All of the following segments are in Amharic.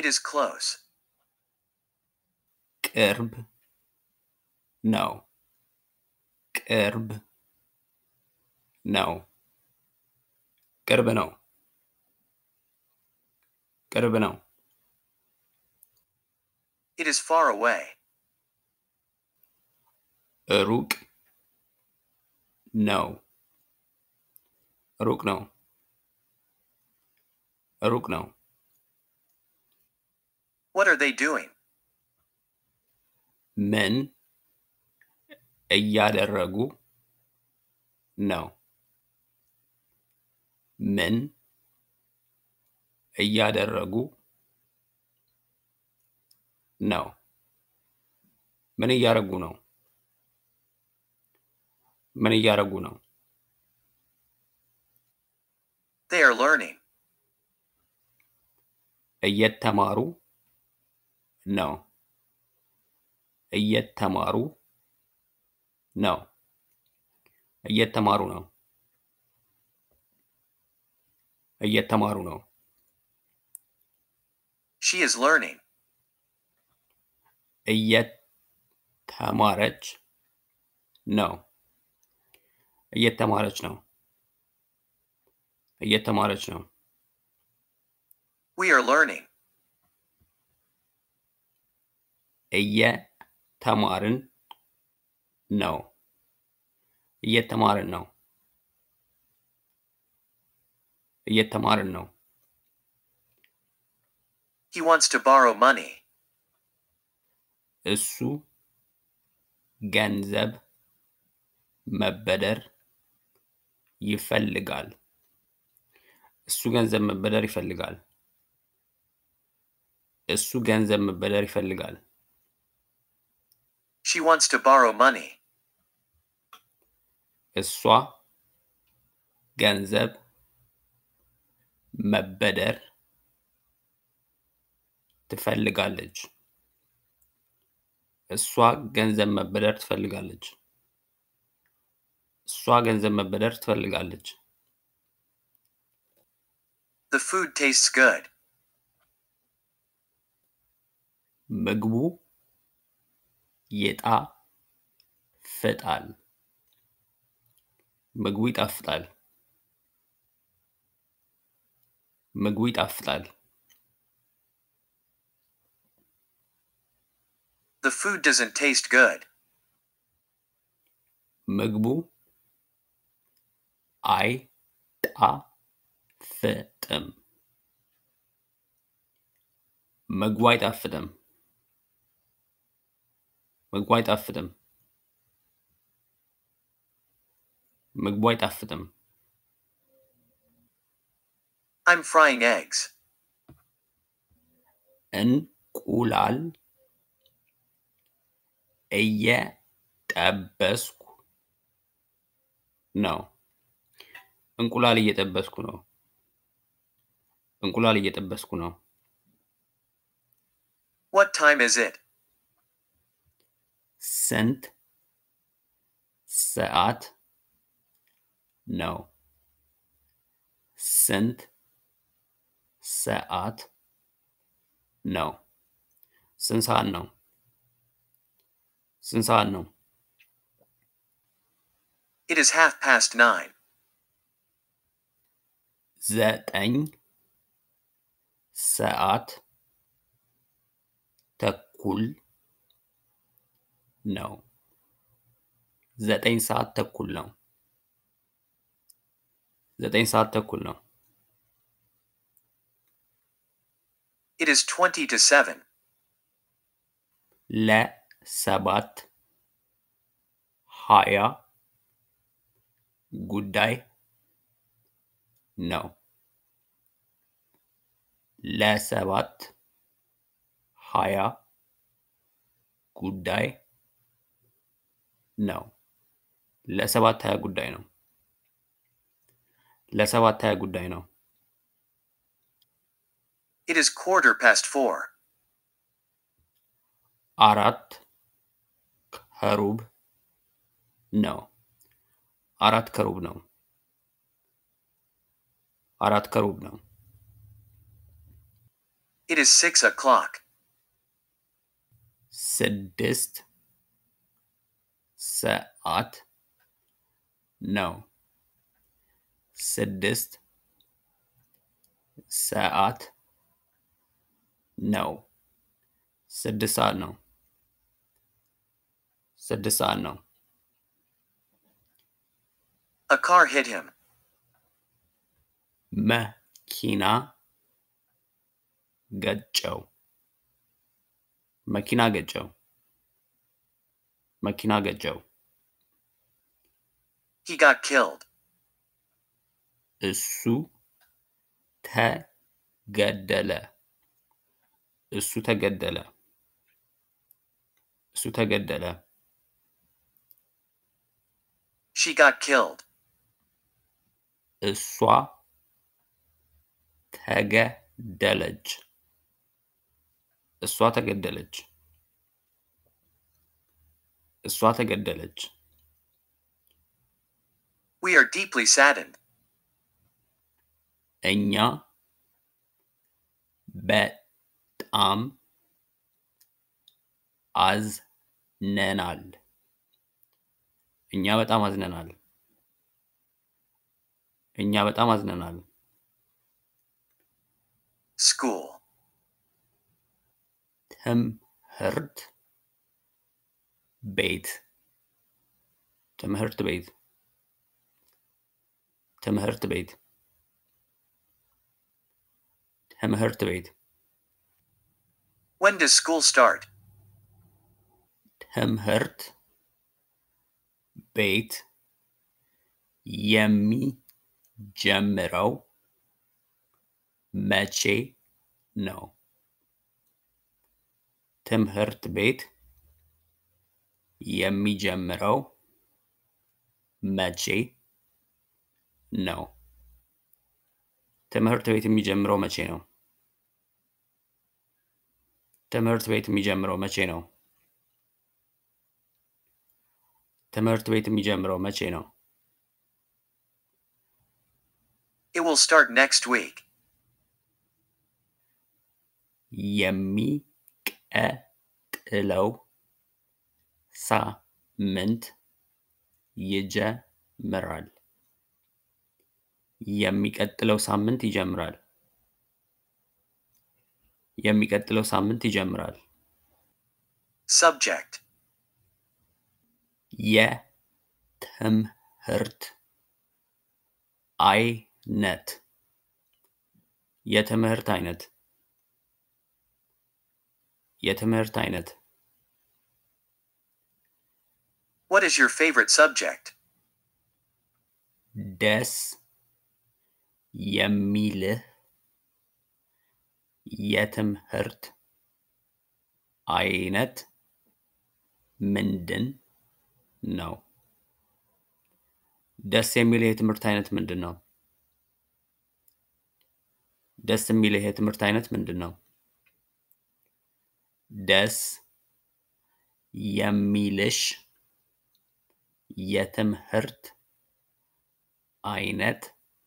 It is close. ቅርብ ነው። ቅርብ ነው። ቅርብ ነው። ቅርብ ነው። It is far away. ሩቅ ነው። ሩቅ ነው። ሩቅ ነው። What are they doing? ምን እያደረጉ ነው? ምን እያደረጉ ነው? ምን እያደረጉ ነው? ምን እያደረጉ ነው? They are learning. እየተማሩ ነው። እየተማሩ ነው። እየተማሩ ነው። እየተማሩ ነው። She is learning. እየተማረች ነው። እየተማረች ነው። እየተማረች ነው። We are learning. እየተማርን ነው። እየተማርን ነው። እየተማርን ነው። He wants to borrow money. እሱ ገንዘብ መበደር ይፈልጋል። እሱ ገንዘብ መበደር ይፈልጋል። እሱ ገንዘብ መበደር ይፈልጋል። She wants to borrow money. እሷ ገንዘብ መበደር ትፈልጋለች። እሷ ገንዘብ መበደር ትፈልጋለች። እሷ ገንዘብ መበደር ትፈልጋለች። The food tastes good. ምግቡ ይጣፍጣል። ምግቡ ይጣፍጣል። ምግቡ ይጣፍጣል። The food doesn't taste good. ምግቡ አይጣፍጥም። ምግቡ አይጣፍጥም። ምግቡ አይጣፍጥም። ምግቡ አይጣፍጥም። I'm frying eggs. እንቁላል እየጠበስኩ ነው። እንቁላል እየጠበስኩ ነው። እንቁላል እየጠበስኩ ነው። What time is it? ስንት ሰዓት ነው? ስንት ሰዓት ነው? ስንት ሰዓት ነው? ስንት ሰዓት ነው? It is half past nine. ዘጠኝ ሰዓት ተኩል ነው። ዘጠኝ ሰዓት ተኩል ነው። ዘጠኝ ሰዓት ተኩል ነው። It is twenty to seven. ለሰባት ሀያ ጉዳይ ነው። ለሰባት ሀያ ጉዳይ ነው። ለሰባት ሀያ ጉዳይ ነው። ለሰባት ሀያ ጉዳይ ነው። It is quarter past four. አራት ከሩብ ነው። አራት ከሩብ ነው። አራት ከሩብ ነው። It is six o'clock. ስድስት ሰዓት ነው። ስድስት ሰዓት ነው። ስድስት ሰዓት ነው። ስድስት ሰዓት ነው። A car hit him. መኪና ገጨው። መኪና ገጨው። መኪና ገጨው። He got killed. እሱ ተገደለ። እሱ ተገደለ። እሱ ተገደለ። She got killed. እሷ ተገደለች። እሷ ተገደለች። እሷ ተገደለች። We are deeply saddened. እኛ በጣም አዝነናል። እኛ በጣም አዝነናል። እኛ በጣም አዝነናል። School. ትምህርት ቤት ትምህርት ቤት ትምህርት ቤት ትምህርት ቤት When does school start? ትምህርት ቤት የሚጀምረው መቼ ነው? ትምህርት ቤት የሚጀምረው መቼ ነው? ትምህርት ቤት የሚጀምረው መቼ ነው? ትምህርት ቤት የሚጀምረው መቼ ነው? ትምህርት ቤት የሚጀምረው መቼ ነው? It will start next week. የሚቀጥለው ሳምንት ይጀምራል። የሚቀጥለው ሳምንት ይጀምራል። የሚቀጥለው ሳምንት ይጀምራል። Subject. የትምህርት አይነት የትምህርት አይነት የትምህርት አይነት What is your favorite subject? ደስ የሚልህ የትምህርት አይነት ምንድን ነው? ደስ የሚልህ የትምህርት አይነት ምንድን ነው? ደስ የሚልህ የትምህርት አይነት ምንድን ነው? ደስ የሚልሽ የትምህርት አይነት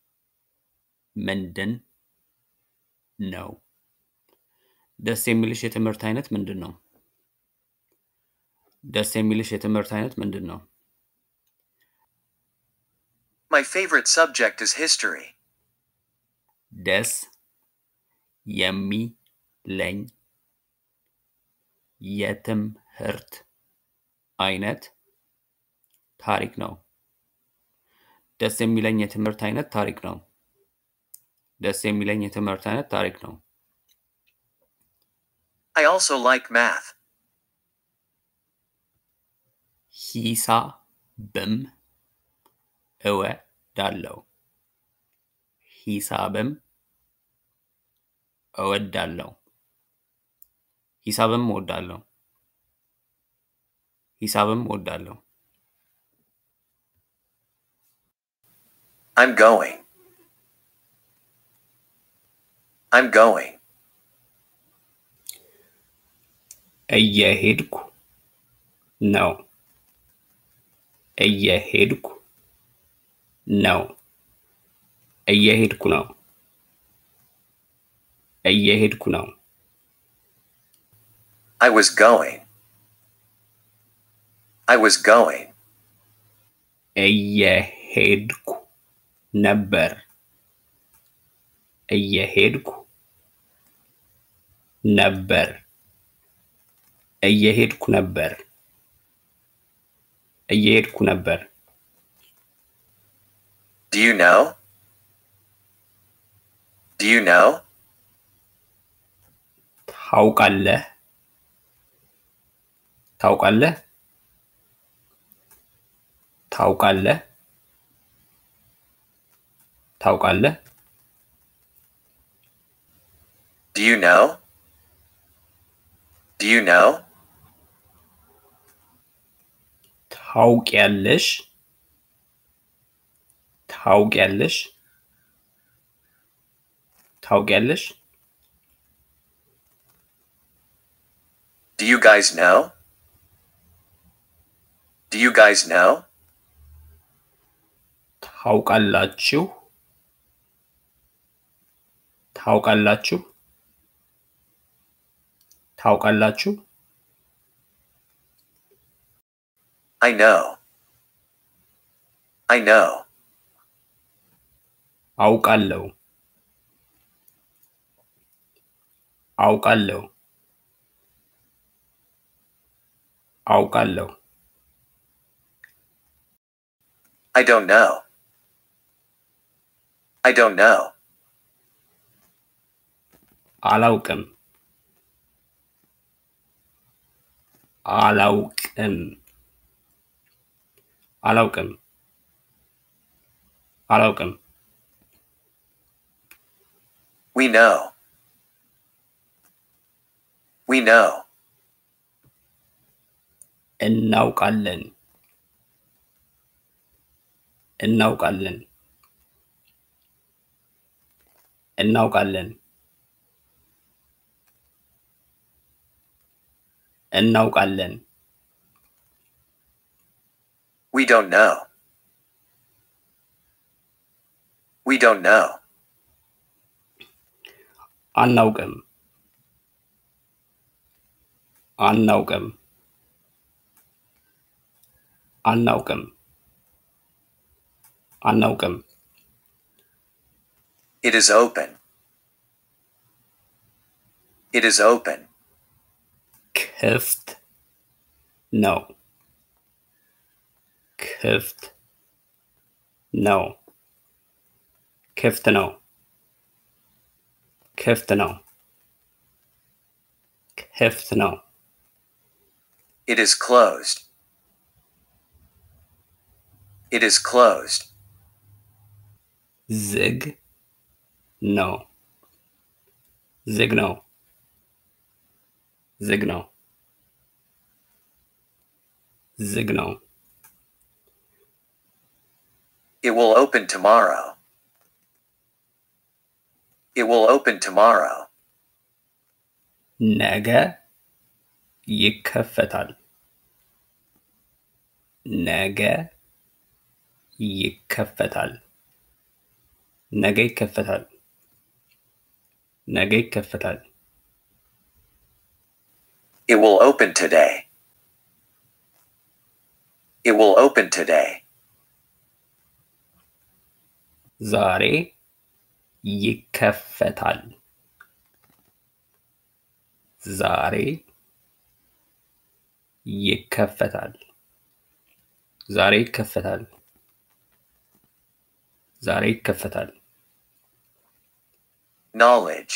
ምንድን ነው? ደስ የሚልሽ የትምህርት አይነት ምንድን ነው? ደስ የሚልሽ የትምህርት አይነት ምንድን ነው? My favorite subject is history. ደስ የሚለኝ የትምህርት አይነት ታሪክ ነው። ደስ የሚለኝ የትምህርት አይነት ታሪክ ነው። ደስ የሚለኝ የትምህርት አይነት ታሪክ ነው። I also like math. ሂሳብም እወዳለሁ። ሂሳብም እወዳለሁ። ሂሳብም እወዳለሁ። ሂሳብም እወዳለሁ። I'm going. I'm going. እየሄድኩ ነው። እየሄድኩ ነው። እየሄድኩ ነው። እየሄድኩ ነው። I was going. I was going. እየሄድኩ ነበር እየሄድኩ ነበር እየሄድኩ ነበር እየሄድኩ ነበር Do you know? Do you know? ታውቃለህ ታውቃለህ ታውቃለህ ታውቃለህ Do you know? Do you know? ታውቂያለሽ ታውቂያለሽ ታውቂያለሽ Do you guys know? Do you guys know? ታውቃላችሁ ታውቃላችሁ ታውቃላችሁ I know. I know. አውቃለሁ አውቃለሁ አውቃለሁ I don't know. I don't know. አላውቅም አላውቅም አላውቅም አላውቅም We know. We know. እናውቃለን እናውቃለን እናውቃለን እናውቃለን We don't know. We don't know. አናውቅም አናውቅም አናውቅም አናውቅም It is open. It is open. ክፍት ነው ክፍት ነው ክፍት ነው ክፍት ነው ክፍት ነው It is closed. It is closed. ዝግ ነው ዝግ ነው ዝግ ነው ዝግ ነው It will open tomorrow. It will open tomorrow. ነገ ይከፈታል ነገ ይከፈታል ነገ ይከፈታል ነገ ይከፈታል It will open today. It will open today. ዛሬ ይከፈታል ዛሬ ይከፈታል ዛሬ ይከፈታል ዛሬ ይከፈታል Knowledge.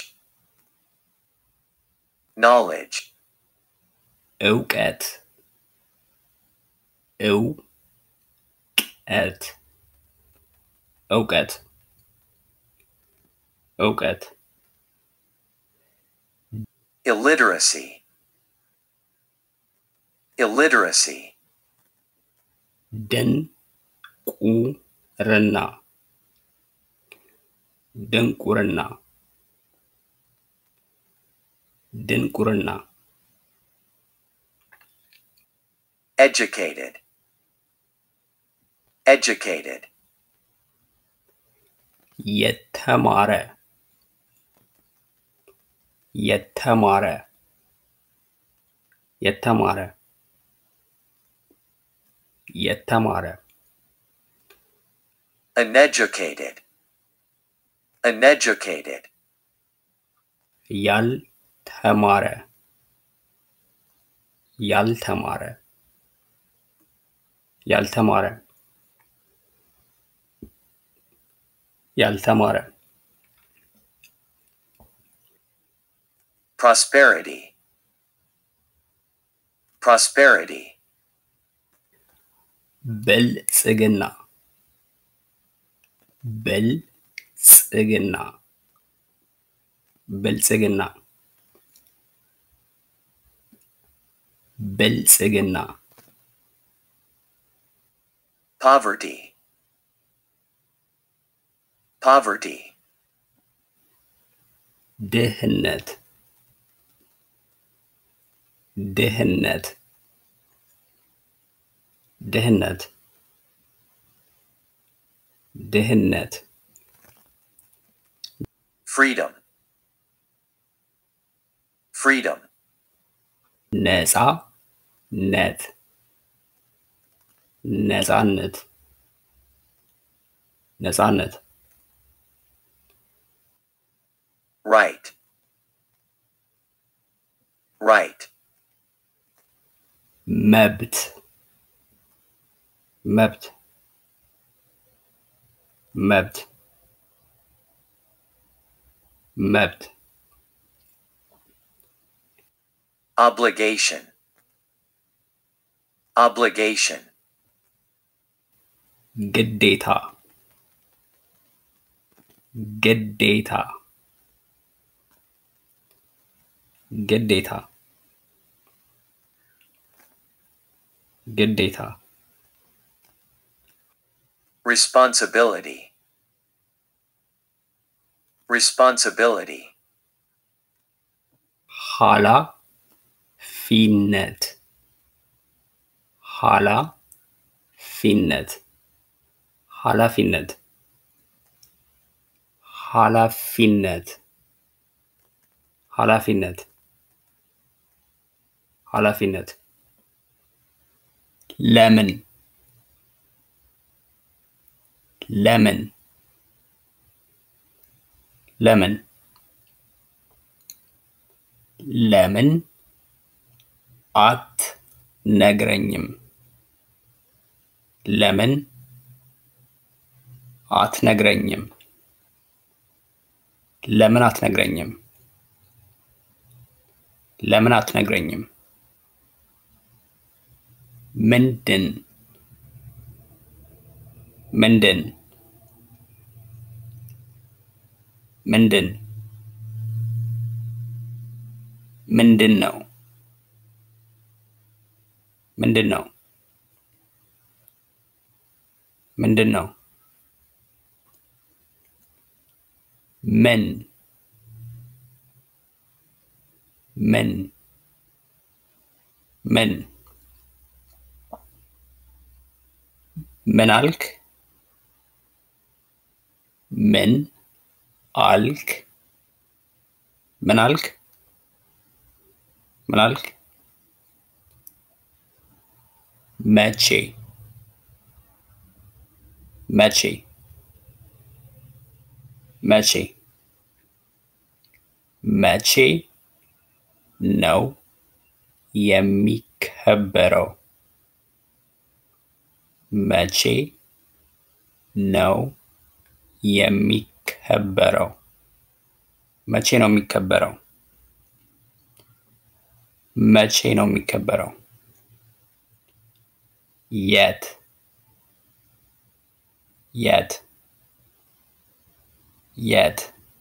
Knowledge. እውቀት እውቀት እውቀት እውቀት Illiteracy. Illiteracy. ድንቁርና ድንቁርና ድንቁርና Educated. Educated. የተማረ የተማረ የተማረ የተማረ uneducated, uneducated, ያልተማረ ያልተማረ ያልተማረ ያልተማረ prosperity, prosperity, ብልጽግና ብልጽግና ብልጽግና ብልጽግና poverty, poverty, ድህነት ድህነት ድህነት ድህነት freedom, freedom, ነፃ ነት ነፃነት ነፃነት right, right, መብት መብት መብት መብት obligation, obligation, ግዴታ ግዴታ ግዴታ ግዴታ responsibility, responsibility, ኋላ ፊነት ኋላ ፊነት ኃላፊነት ኃላፊነት ኃላፊነት ኃላፊነት ለምን ለምን ለምን ለምን አትነግረኝም? ለምን አትነግረኝም? ለምን አትነግረኝም? ለምን አትነግረኝም? ምንድን ምንድን ምንድን ምንድን ነው ምንድን ነው ምንድን ነው ምን ምን ምን ምን አልክ ምን አልክ ምን አልክ ምን አልክ መቼ መቼ መቼ መቼ ነው የሚከበረው? መቼ ነው የሚከበረው? መቼ ነው የሚከበረው? መቼ ነው የሚከበረው? የት የት የት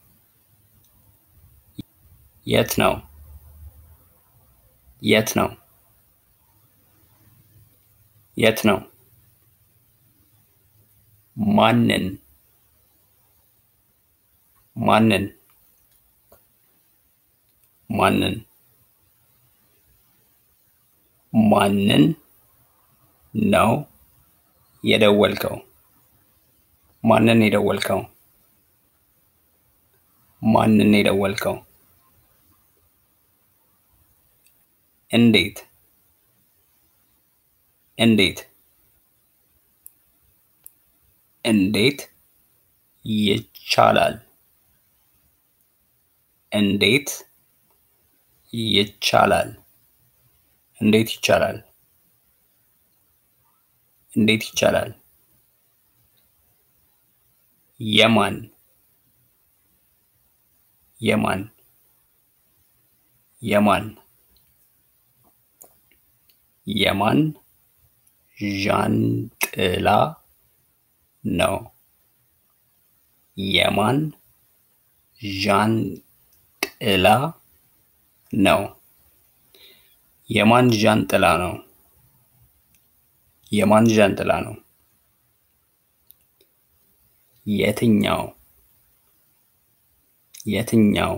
የት ነው የት ነው የት ነው ማንን ማንን ማንን ማንን ነው የደወልከው? ማንን የደወልከው? ማንን የደወልከው? እንዴት እንዴት እንዴት ይቻላል እንዴት ይቻላል እንዴት ይቻላል እንዴት ይቻላል የማን የማን የማን የማን ዣንጥላ ነው የማን ዣንጥላ ነው የማን ዣንጥላ ነው የማን ዣንጥላ ነው የትኛው የትኛው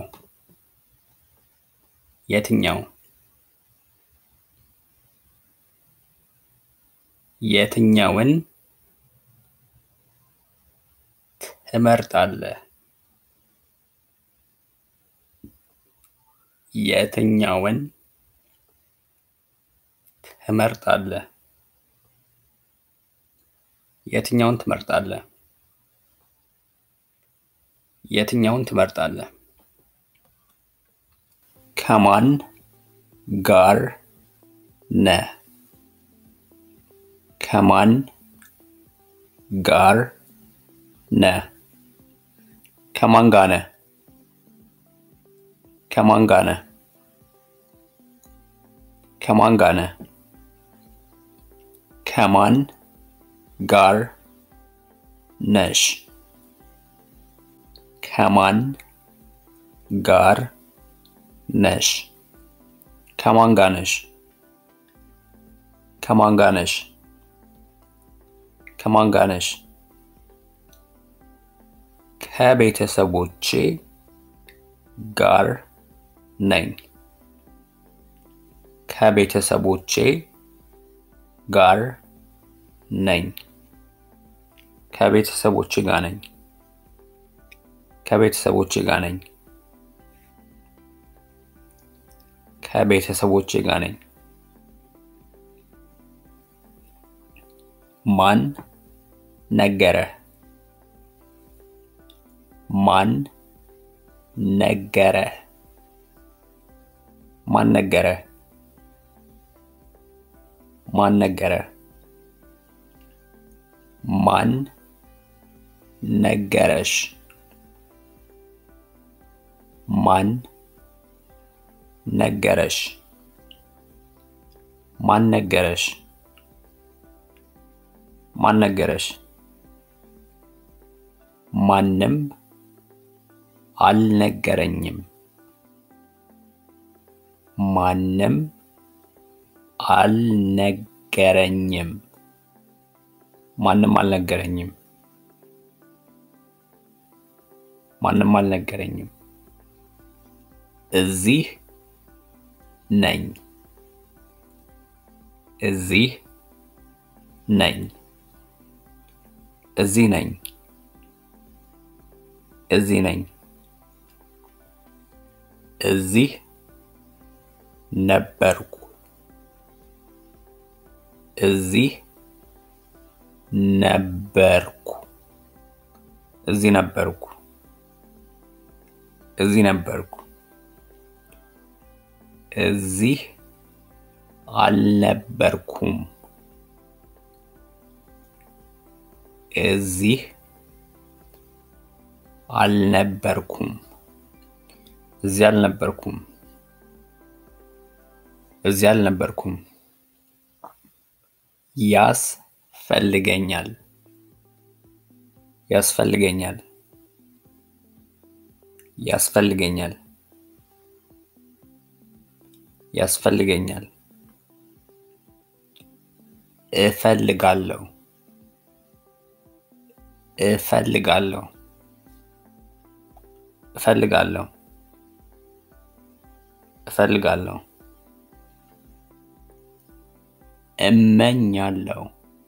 የትኛው የትኛውን ትመርጣለህ የትኛውን ትመርጣለህ የትኛውን ትመርጣለህ የትኛውን ትመርጣለህ ከማን ጋር ነህ ከማን ጋር ነህ ከማን ጋር ነህ ከማን ጋር ነህ ከማን ጋር ነህ ከማን ጋር ነሽ ከማን ጋር ነሽ ከማን ጋር ነሽ ከማን ጋር ነሽ ከማን ጋር ነሽ ከቤተሰቦቼ ጋር ነኝ ከቤተሰቦቼ ጋር ነኝ ከቤተሰቦቼ ጋር ነኝ ከቤተሰቦቼ ጋር ነኝ ከቤተሰቦቼ ጋር ነኝ ማን ነገረህ ማን ነገረህ ማን ነገረህ ማን ነገረህ ማን ነገረሽ ማን ነገረሽ ማን ነገረሽ ማን ነገረሽ ማንም አልነገረኝም ማንም አልነገረኝም ማንም አልነገረኝም ማንም አልነገረኝም እዚህ ነኝ እዚህ ነኝ እዚህ ነኝ እዚህ ነኝ እዚህ ነበርኩ እዚህ ነበርኩ እዚህ ነበርኩ እዚህ ነበርኩ እዚህ አልነበርኩም እዚህ አልነበርኩም እዚህ አልነበርኩም እዚህ አልነበርኩም ያስፈልገኛል ያስፈልገኛል ያስፈልገኛል ያስፈልገኛል እፈልጋለሁ እፈልጋለሁ እፈልጋለሁ እፈልጋለሁ እመኛለሁ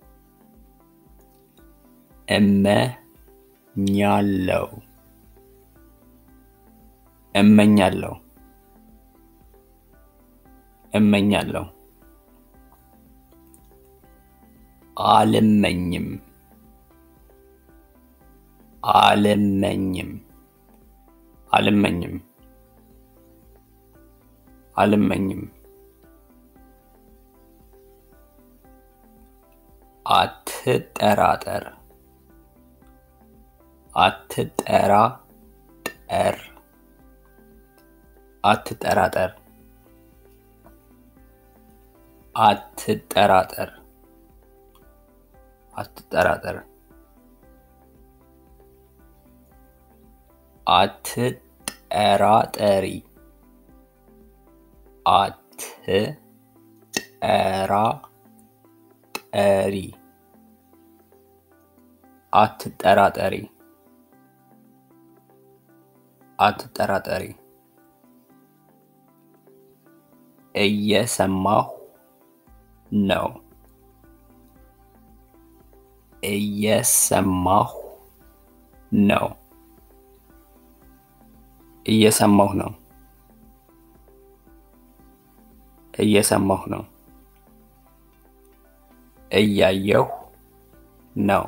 እመኛለሁ እመኛለሁ እመኛለሁ አልመኝም አልመኝም አልመኝም አልመኝም አትጠራጠር አትጠራጠር አትጠራጠር አትጠራጠር አትጠራጠር አትጠራጠሪ አትጠራጠሪ አትጠራጠሪ አትጠራጠሪ እየሰማሁ ነው እየሰማሁ ነው እየሰማሁ ነው እየሰማሁ ነው እያየሁ ነው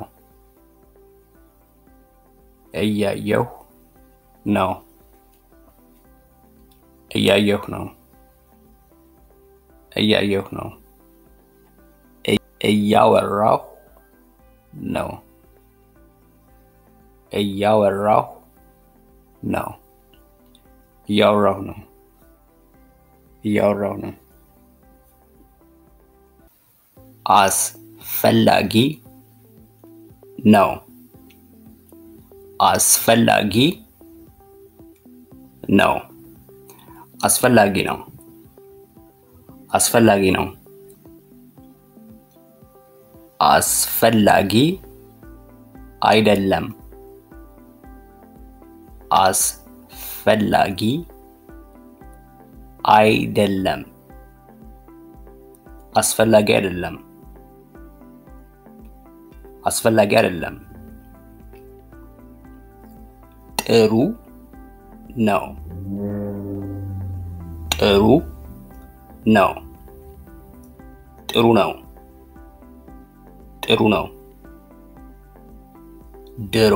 እያየሁ ነው እያየሁ ነው እያየሁ ነው እያወራሁ ነው እያወራሁ ነው እያወራሁ ነው እያወራሁ ነው አስፈላጊ ነው አስፈላጊ ነው አስፈላጊ ነው አስፈላጊ ነው አስፈላጊ አይደለም አስፈላጊ አይደለም አስፈላጊ አይደለም አስፈላጊ አይደለም ጥሩ ነው ጥሩ ነው ጥሩ ነው ጥሩ ነው ድሮ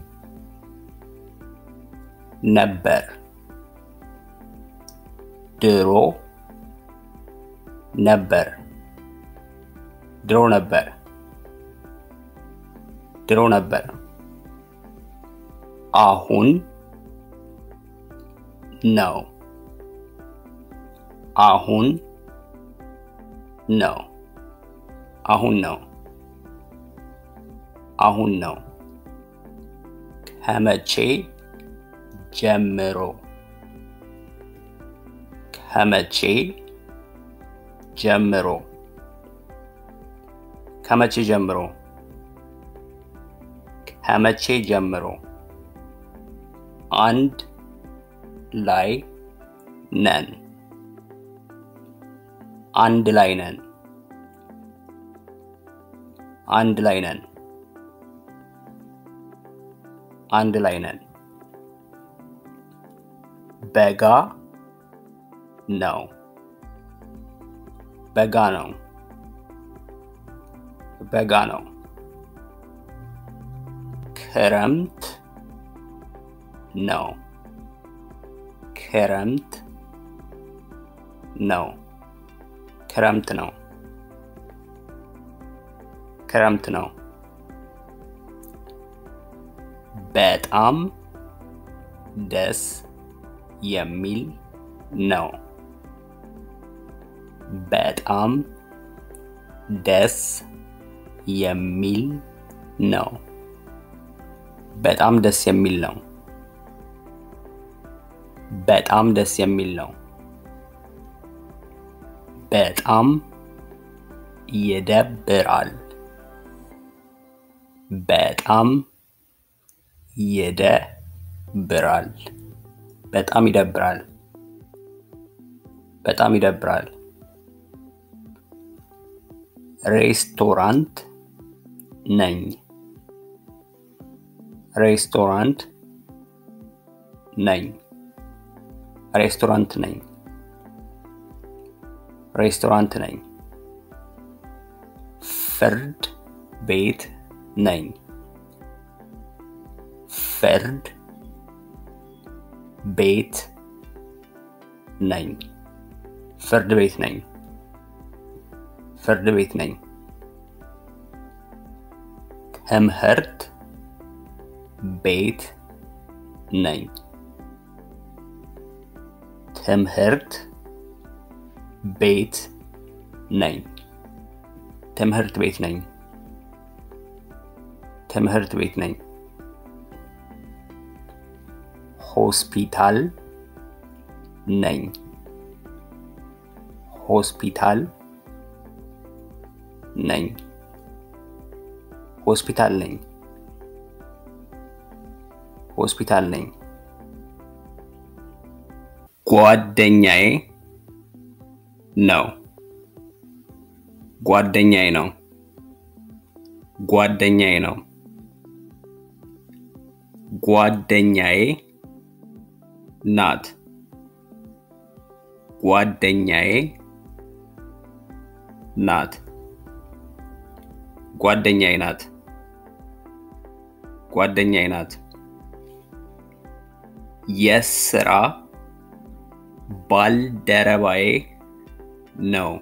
ነበር ድሮ ነበር ድሮ ነበር ድሮ ነበር አሁን ነው አሁን ነው አሁን ነው አሁን ነው ከመቼ ጀምሮ ከመቼ ጀምሮ ከመቼ ጀምሮ ከመቼ ጀምሮ አንድ ላይ ነን አንድ ላይ ነን አንድ ላይ ነን አንድ ላይ ነን በጋ ነው በጋ ነው በጋ ነው ክረምት ነው ክረምት ነው ክረምት ነው ክረምት ነው በጣም ደስ የሚል ነው በጣም ደስ የሚል ነው በጣም ደስ የሚል ነው በጣም ደስ የሚል ነው በጣም ይደብራል በጣም ይደብራል በጣም ይደብራል በጣም ይደብራል ሬስቶራንት ነኝ ሬስቶራንት ነኝ ሬስቶራንት ነኝ ሬስቶራንት ነኝ ፍርድ ቤት ነኝ። ፍርድ ቤት ነኝ። ፍርድ ቤት ነኝ። ፍርድ ቤት ነኝ። ትምህርት ቤት ነኝ። ትምህርት ቤት ነኝ። ትምህርት ቤት ነኝ። ትምህርት ቤት ነኝ። ሆስፒታል ነኝ። ሆስፒታል ነኝ። ሆስፒታል ነኝ። ሆስፒታል ነኝ። ጓደኛዬ ነው። ጓደኛዬ ነው። ጓደኛዬ ነው። ጓደኛዬ ናት። ጓደኛዬ ናት። ጓደኛዬ ናት። ጓደኛዬ ናት። የስራ ባልደረባዬ ነው።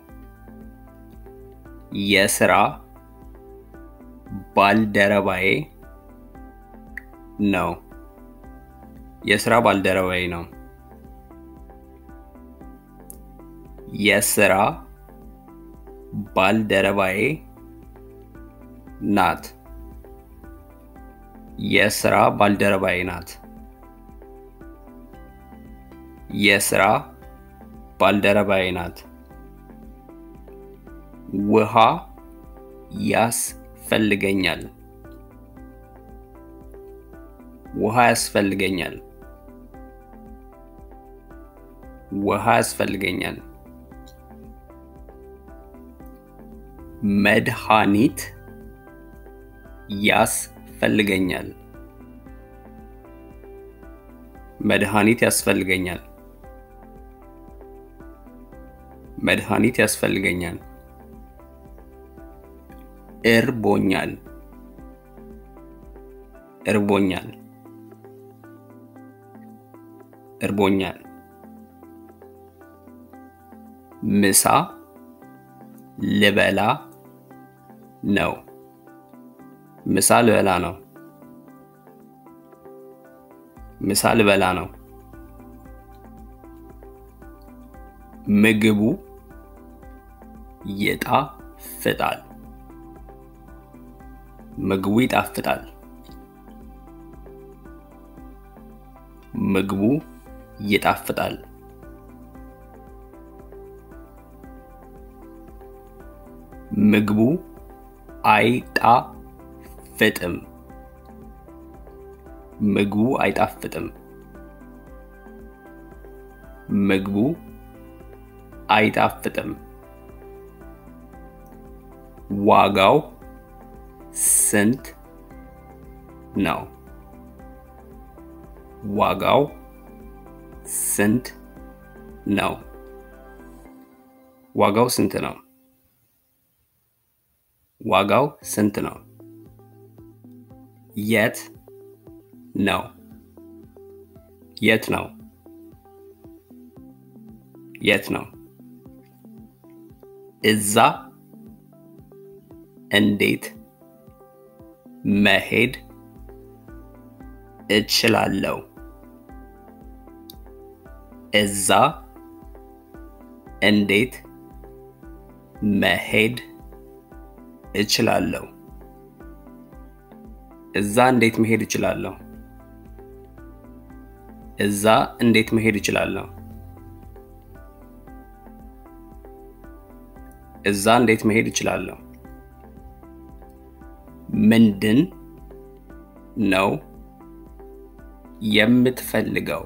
የስራ ባልደረባዬ ነው። የስራ ባልደረባዬ ነው። የስራ ባልደረባዬ ናት። የስራ ባልደረባዬ ናት። የስራ ባልደረባዬ ናት። ውሃ ያስፈልገኛል። ውሃ ያስፈልገኛል። ውሃ ያስፈልገኛል። መድኃኒት ያስፈልገኛል። መድኃኒት ያስፈልገኛል። መድኃኒት ያስፈልገኛል። እርቦኛል። እርቦኛል። እርቦኛል። ምሳ ልበላ ነው። ምሳ ልበላ ነው። ምሳ ልበላ ነው። ምግቡ ይጣፍጣል። ምግቡ ይጣፍጣል። ምግቡ ይጣፍጣል። ምግቡ አይጣፍጥም። ምግቡ አይጣፍጥም። ምግቡ አይጣፍጥም። ዋጋው ስንት ነው? ዋጋው ስንት ነው? ዋጋው ስንት ነው? ዋጋው ስንት ነው? የት ነው? የት ነው? የት ነው? እዛ እንዴት መሄድ እችላለሁ? እዛ እንዴት መሄድ እችላለሁ? እዛ እንዴት መሄድ እችላለሁ? እዛ እንዴት መሄድ እችላለሁ? እዛ እንዴት መሄድ እችላለሁ? ምንድን ነው የምትፈልገው?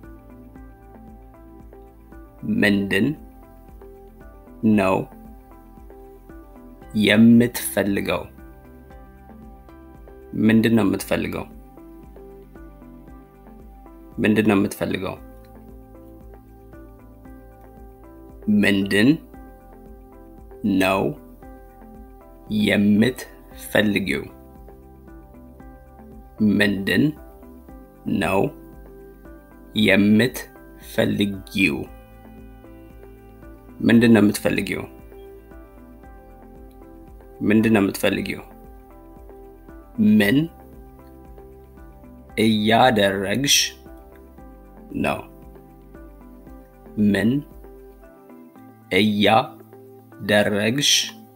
ምንድን ነው የምትፈልገው? ምንድን ነው የምትፈልገው? ምንድን ነው የምትፈልገው? ምንድን ነው የምትፈልጊው? ምንድን ነው የምትፈልጊው? ምንድን ነው የምትፈልጊው? ምንድን ነው የምትፈልጊው? ምን እያደረግሽ ነው? ምን እያደረግሽ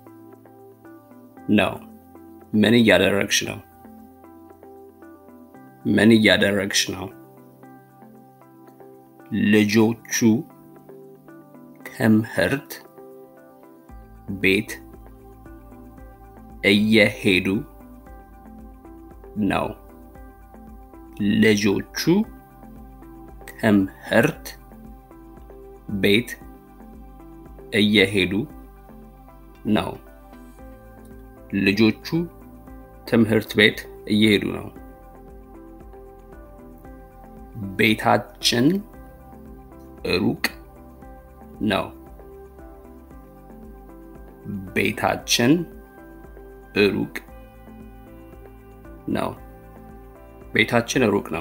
ነው? ምን እያደረግሽ ነው? ምን እያደረግሽ ነው? ልጆቹ ትምህርት ቤት እየሄዱ ነው። ልጆቹ ትምህርት ቤት እየሄዱ ነው። ልጆቹ ትምህርት ቤት እየሄዱ ነው። ቤታችን ሩቅ ነው። ቤታችን ሩቅ ነው። ቤታችን ሩቅ ነው።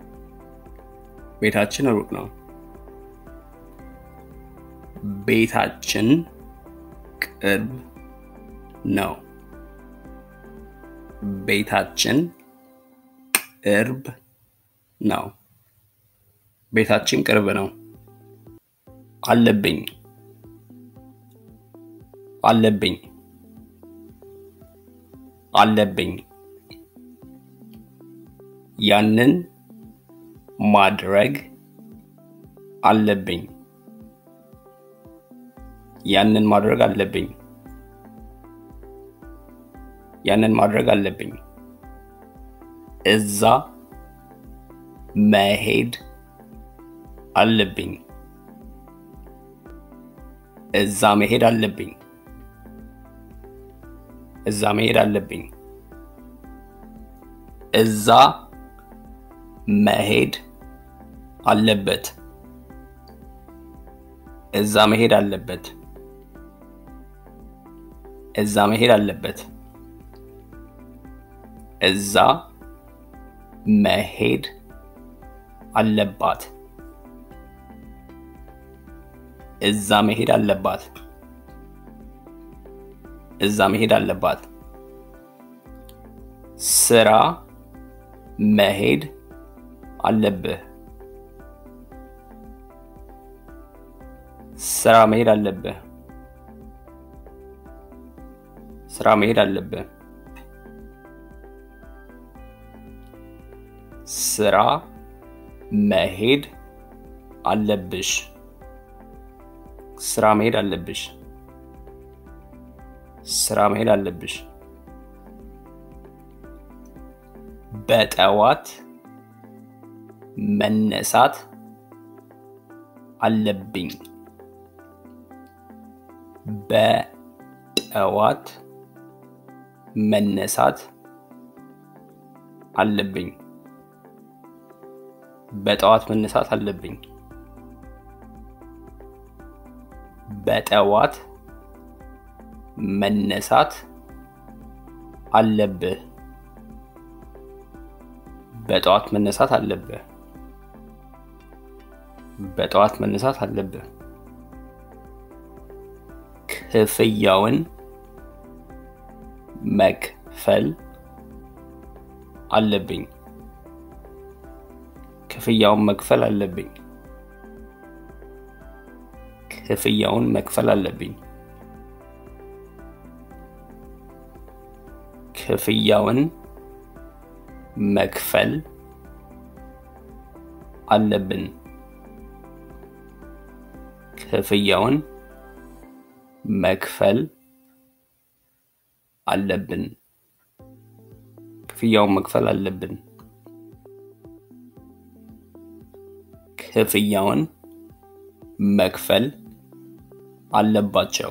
ቤታችን ሩቅ ነው። ቤታችን ቅርብ ነው። ቤታችን ቅርብ ነው። ቤታችን ቅርብ ነው። አለብኝ አለብኝ አለብኝ ያንን ማድረግ አለብኝ ያንን ማድረግ አለብኝ ያንን ማድረግ አለብኝ እዛ መሄድ አለብኝ እዛ መሄድ አለብኝ እዛ መሄድ አለብኝ እዛ መሄድ አለበት እዛ መሄድ አለበት እዛ መሄድ አለበት እዛ መሄድ አለባት እዛ መሄድ አለባት እዛ መሄድ አለባት ስራ መሄድ አለብህ ስራ መሄድ አለብህ ስራ መሄድ አለብህ ስራ መሄድ አለብሽ ስራ መሄድ አለብሽ ስራ መሄድ አለብሽ በጠዋት መነሳት አለብኝ በጠዋት መነሳት አለብኝ በጠዋት መነሳት አለብኝ በጠዋት መነሳት አለብህ በጠዋት መነሳት አለብህ በጠዋት መነሳት አለብህ ክፍያውን መክፈል አለብኝ ክፍያውን መክፈል አለብኝ ክፍያውን መክፈል አለብኝ ክፍያውን መክፈል አለብን ክፍያውን መክፈል አለብን ክፍያውን መክፈል አለብን ክፍያውን መክፈል አለባቸው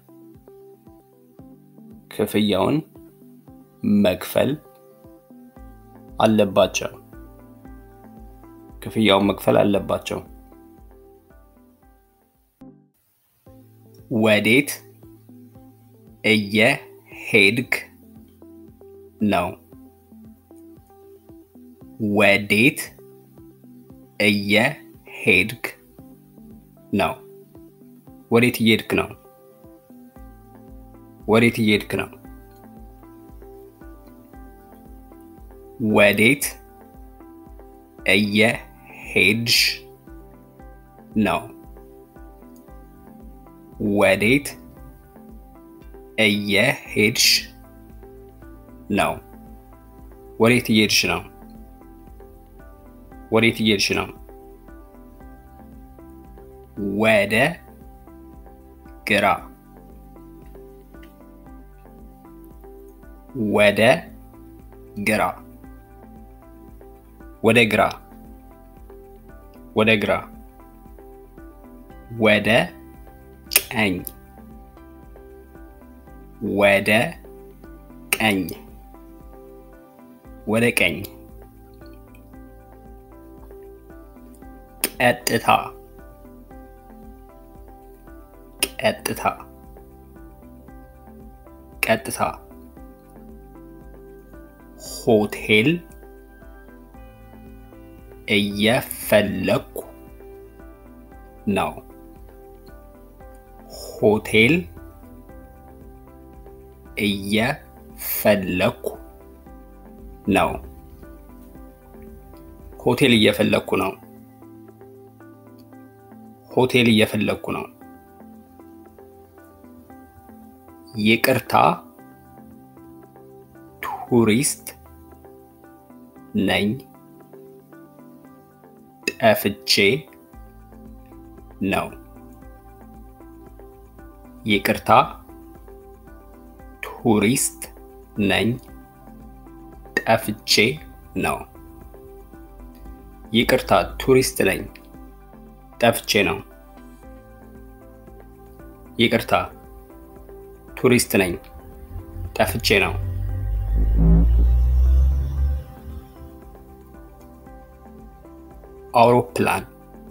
ክፍያውን መክፈል አለባቸው ክፍያውን መክፈል አለባቸው ወዴት እየሄድክ ነው። ወዴት እየሄድክ ነው? ወዴት እየሄድክ ነው? ወዴት እየሄድክ ነው? ወዴት እየሄድሽ ነው? ወዴት እየሄድሽ ነው? ወዴት እየሄድሽ ነው? ወዴት እየሄድሽ ነው? ወደ ግራ ወደ ግራ ወደ ግራ ወደ ግራ ወደ ቀኝ ወደ ቀኝ ወደ ቀኝ ቀጥታ ቀጥታ ቀጥታ ሆቴል እየፈለኩ ነው። ሆቴል እየፈለኩ ነው። ሆቴል እየፈለኩ ነው። ሆቴል እየፈለኩ ነው። ይቅርታ ቱሪስት ነኝ። ጠፍቼ ነው። ይቅርታ ቱሪስት ነኝ። ጠፍቼ ነው። ይቅርታ ቱሪስት ነኝ። ጠፍቼ ነው። ይቅርታ ቱሪስት ነኝ። ጠፍቼ ነው። አውሮፕላን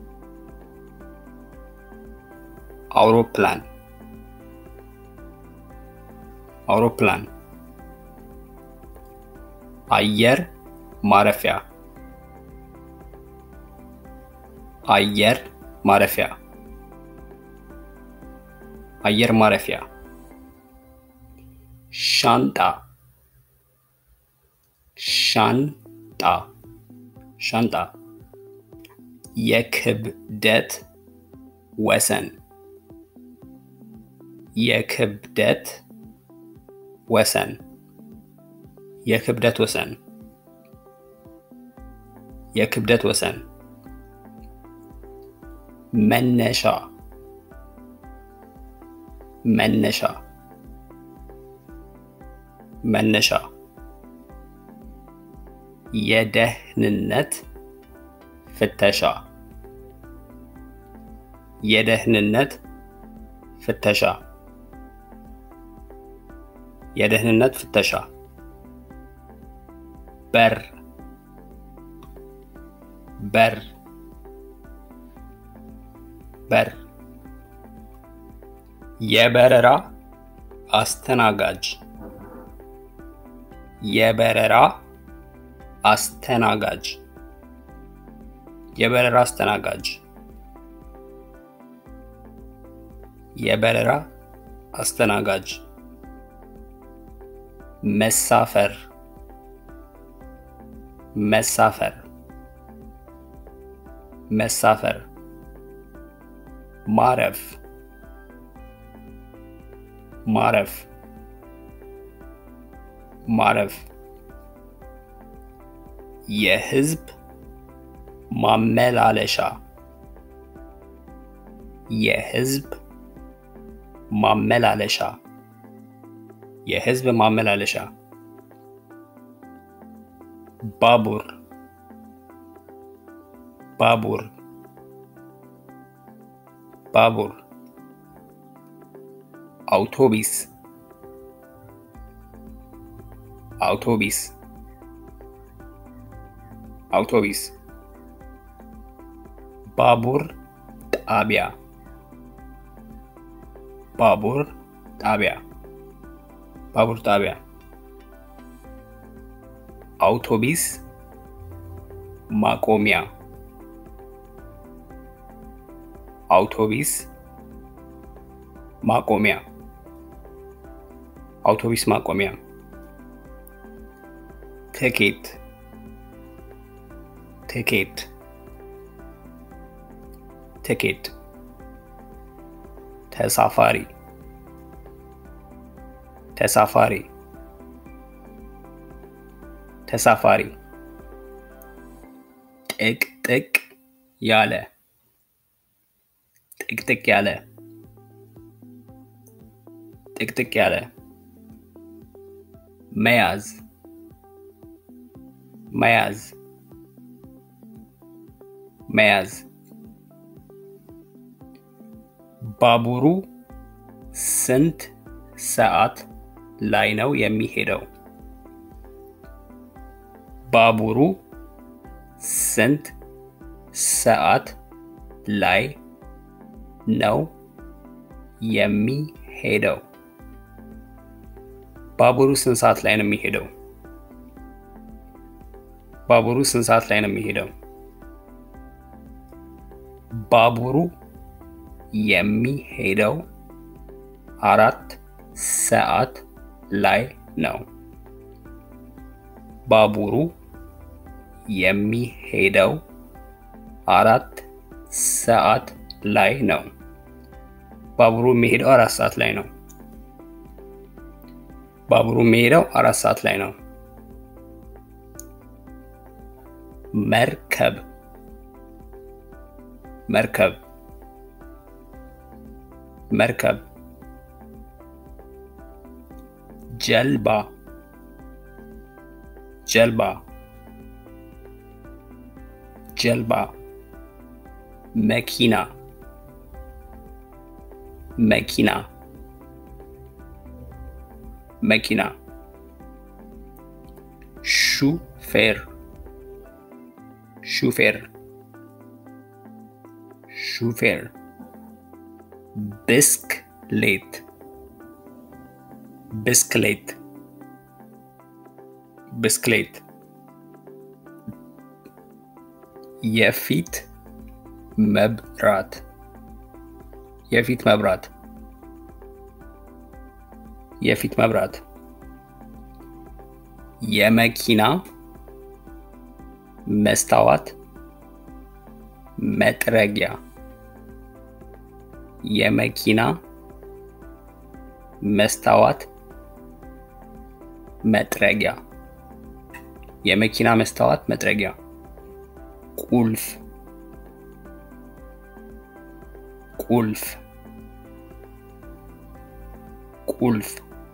አውሮፕላን አውሮፕላን አየር ማረፊያ አየር ማረፊያ አየር ማረፊያ ሻንጣ ሻንጣ ሻንጣ የክብደት ወሰን የክብደት ወሰን የክብደት ወሰን የክብደት ወሰን መነሻ መነሻ መነሻ የደህንነት ፍተሻ የደህንነት ፍተሻ የደህንነት ፍተሻ በር በር በር የበረራ አስተናጋጅ የበረራ አስተናጋጅ የበረራ አስተናጋጅ የበረራ አስተናጋጅ መሳፈር መሳፈር መሳፈር ማረፍ ማረፍ ማረፍ የህዝብ ማመላለሻ የህዝብ ማመላለሻ የህዝብ ማመላለሻ ባቡር ባቡር ባቡር አውቶቢስ አውቶቢስ አውቶቢስ ባቡር ጣቢያ ባቡር ጣቢያ ባቡር ጣቢያ አውቶቢስ ማቆሚያ አውቶቢስ ማቆሚያ አውቶቢስ ማቆሚያ ትኬት ትኬት ትኬት ተሳፋሪ ተሳፋሪ ተሳፋሪ ጥቅጥቅ ያለ ጥቅጥቅ ያለ ጥቅጥቅ ያለ መያዝ መያዝ መያዝ ባቡሩ ስንት ሰዓት ላይ ነው የሚሄደው? ባቡሩ ስንት ሰዓት ላይ ነው የሚሄደው? ባቡሩ ስንት ሰዓት ላይ ነው የሚሄደው? ባቡሩ ስንት ሰዓት ላይ ነው የሚሄደው? ባቡሩ የሚሄደው አራት ሰዓት ላይ ነው። ባቡሩ የሚሄደው አራት ሰዓት ላይ ነው። ባቡሩ የሚሄደው አራት ሰዓት ላይ ነው። ባቡሩ የሚሄደው አራት ሰዓት ላይ ነው። መርከብ መርከብ መርከብ ጀልባ ጀልባ ጀልባ መኪና መኪና መኪና ሹፌር ሹፌር ሹፌር ብስክሌት ብስክሌት ብስክሌት የፊት መብራት የፊት መብራት የፊት መብራት የመኪና መስታወት መጥረጊያ የመኪና መስታወት መጥረጊያ የመኪና መስታወት መጥረጊያ ቁልፍ ቁልፍ ቁልፍ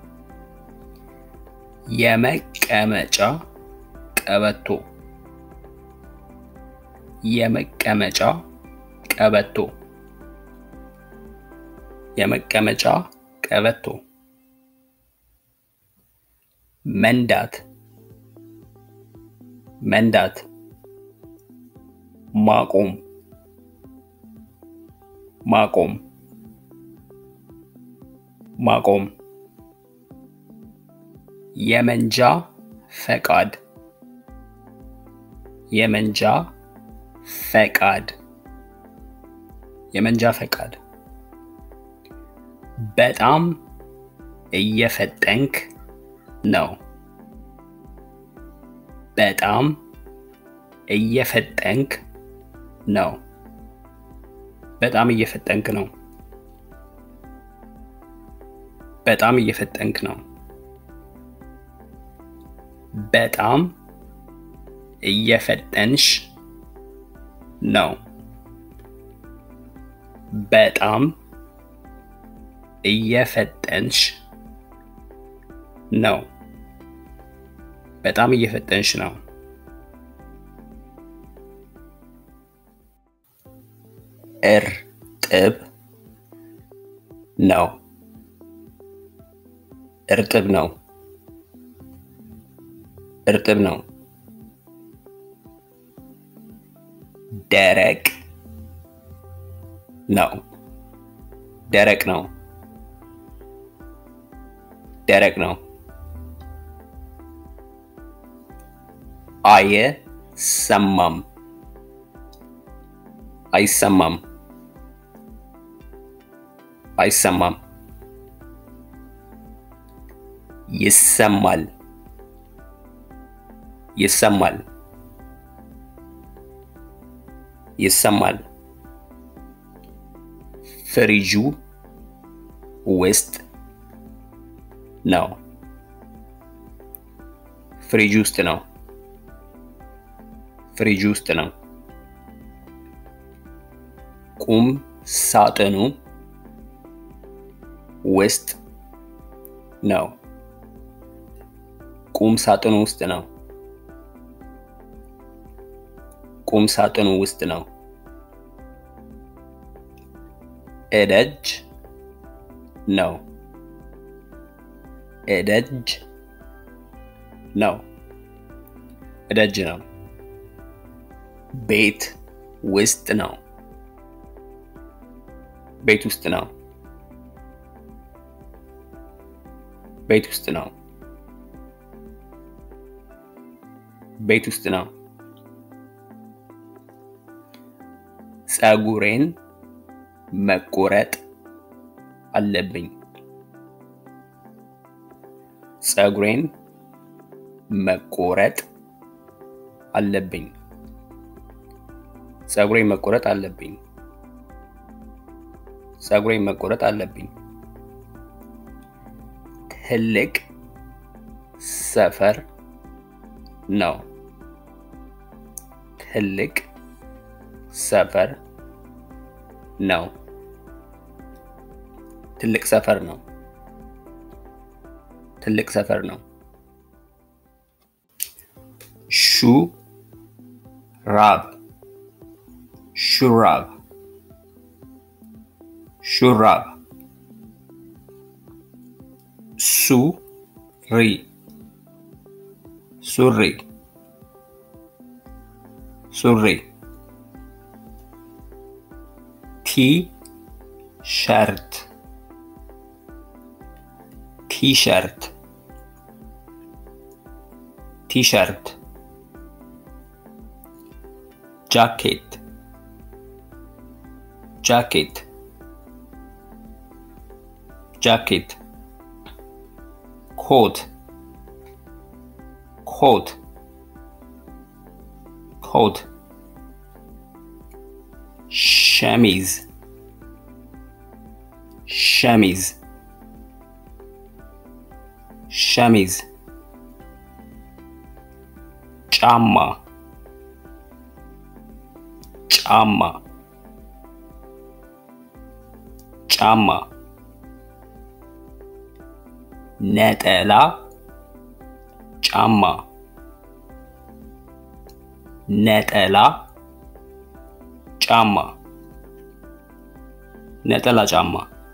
የመቀመጫ ቀበቶ የመቀመጫ ቀበቶ የመቀመጫ ቀበቶ መንዳት መንዳት ማቆም ማቆም ማቆም የመንጃ ፈቃድ የመንጃ ፈቃድ የመንጃ ፈቃድ በጣም እየፈጠንክ ነው። በጣም እየፈጠንክ ነው። በጣም እየፈጠንክ ነው። በጣም እየፈጠንክ ነው። በጣም እየፈጠንሽ ነው። በጣም እየፈጠንሽ ነው። በጣም እየፈጠንሽ ነው። እርጥብ ነው። እርጥብ ነው። እርጥብ ነው። ደረቅ ነው። ደረቅ ነው። ደረቅ ነው። አይሰማም አይሰማም አይሰማም ይሰማል ይሰማል ይሰማል ፍሪጁ ውስጥ ነው ፍሪጅ ውስጥ ነው ፍሪጅ ውስጥ ነው ቁም ሳጥኑ ውስጥ ነው ቁም ሳጥኑ ውስጥ ነው ቁም ሳጥኑ ውስጥ ነው እደጅ ነው እደጅ ነው እደጅ ነው ቤት ውስጥ ነው ቤት ውስጥ ነው ቤት ውስጥ ነው ቤት ውስጥ ነው ፀጉሬን መቆረጥ አለብኝ ፀጉሬን መቆረጥ አለብኝ ፀጉሬን መቆረጥ አለብኝ ፀጉሬን መቆረጥ አለብኝ ትልቅ ሰፈር ነው ትልቅ ሰፈር ነው ትልቅ ሰፈር ነው ትልቅ ሰፈር ነው ሹራብ ሹራብ ሹራብ ሱሪ ሱሪ ሱሪ ቲ ሸርት ቲሸርት ቲሸርት ጃኬት ጃኬት ጃኬት ኮት ኮት ኮት ሸሚዝ ሸሚዝ ሸሚዝ ጫማ ጫማ ጫማ ነጠላ ጫማ ነጠላ ጫማ ነጠላ ጫማ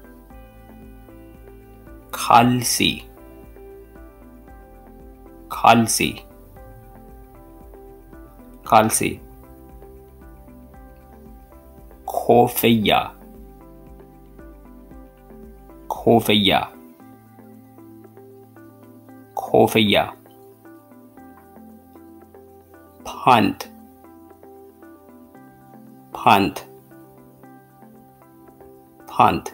ካልሲ ካልሲ ካልሲ ኮፍያ ኮፍያ ኮፍያ ፓንት ፓንት ፓንት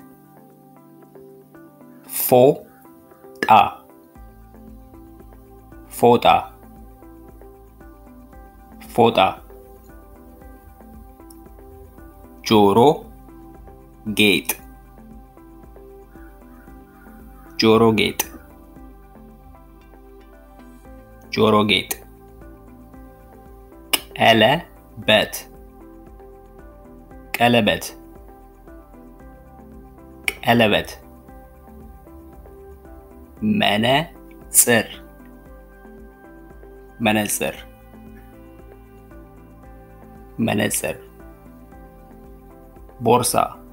ፎጣ ፎጣ ፎጣ ጆሮ ጌጥ ጆሮ ጌጥ ጆሮ ጌጥ ቀለበት ቀለበት ቀለበት መነጽር መነጽር መነጽር ቦርሳ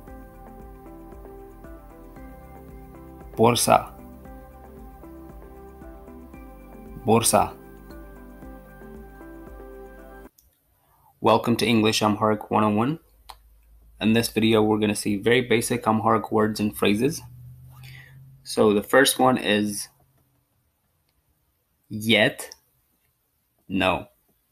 ቦርሳ ቦርሳ Welcome to English Amharic 101. In this video, we're going to see very basic Amharic words and phrases. So the first one is yet. No.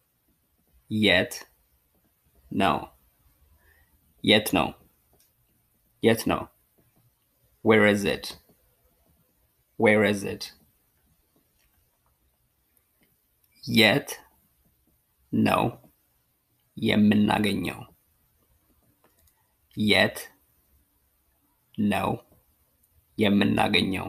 የት ነው የት ነው የት ነው where is it where is it የት ነው የምናገኘው የት ነው የምናገኘው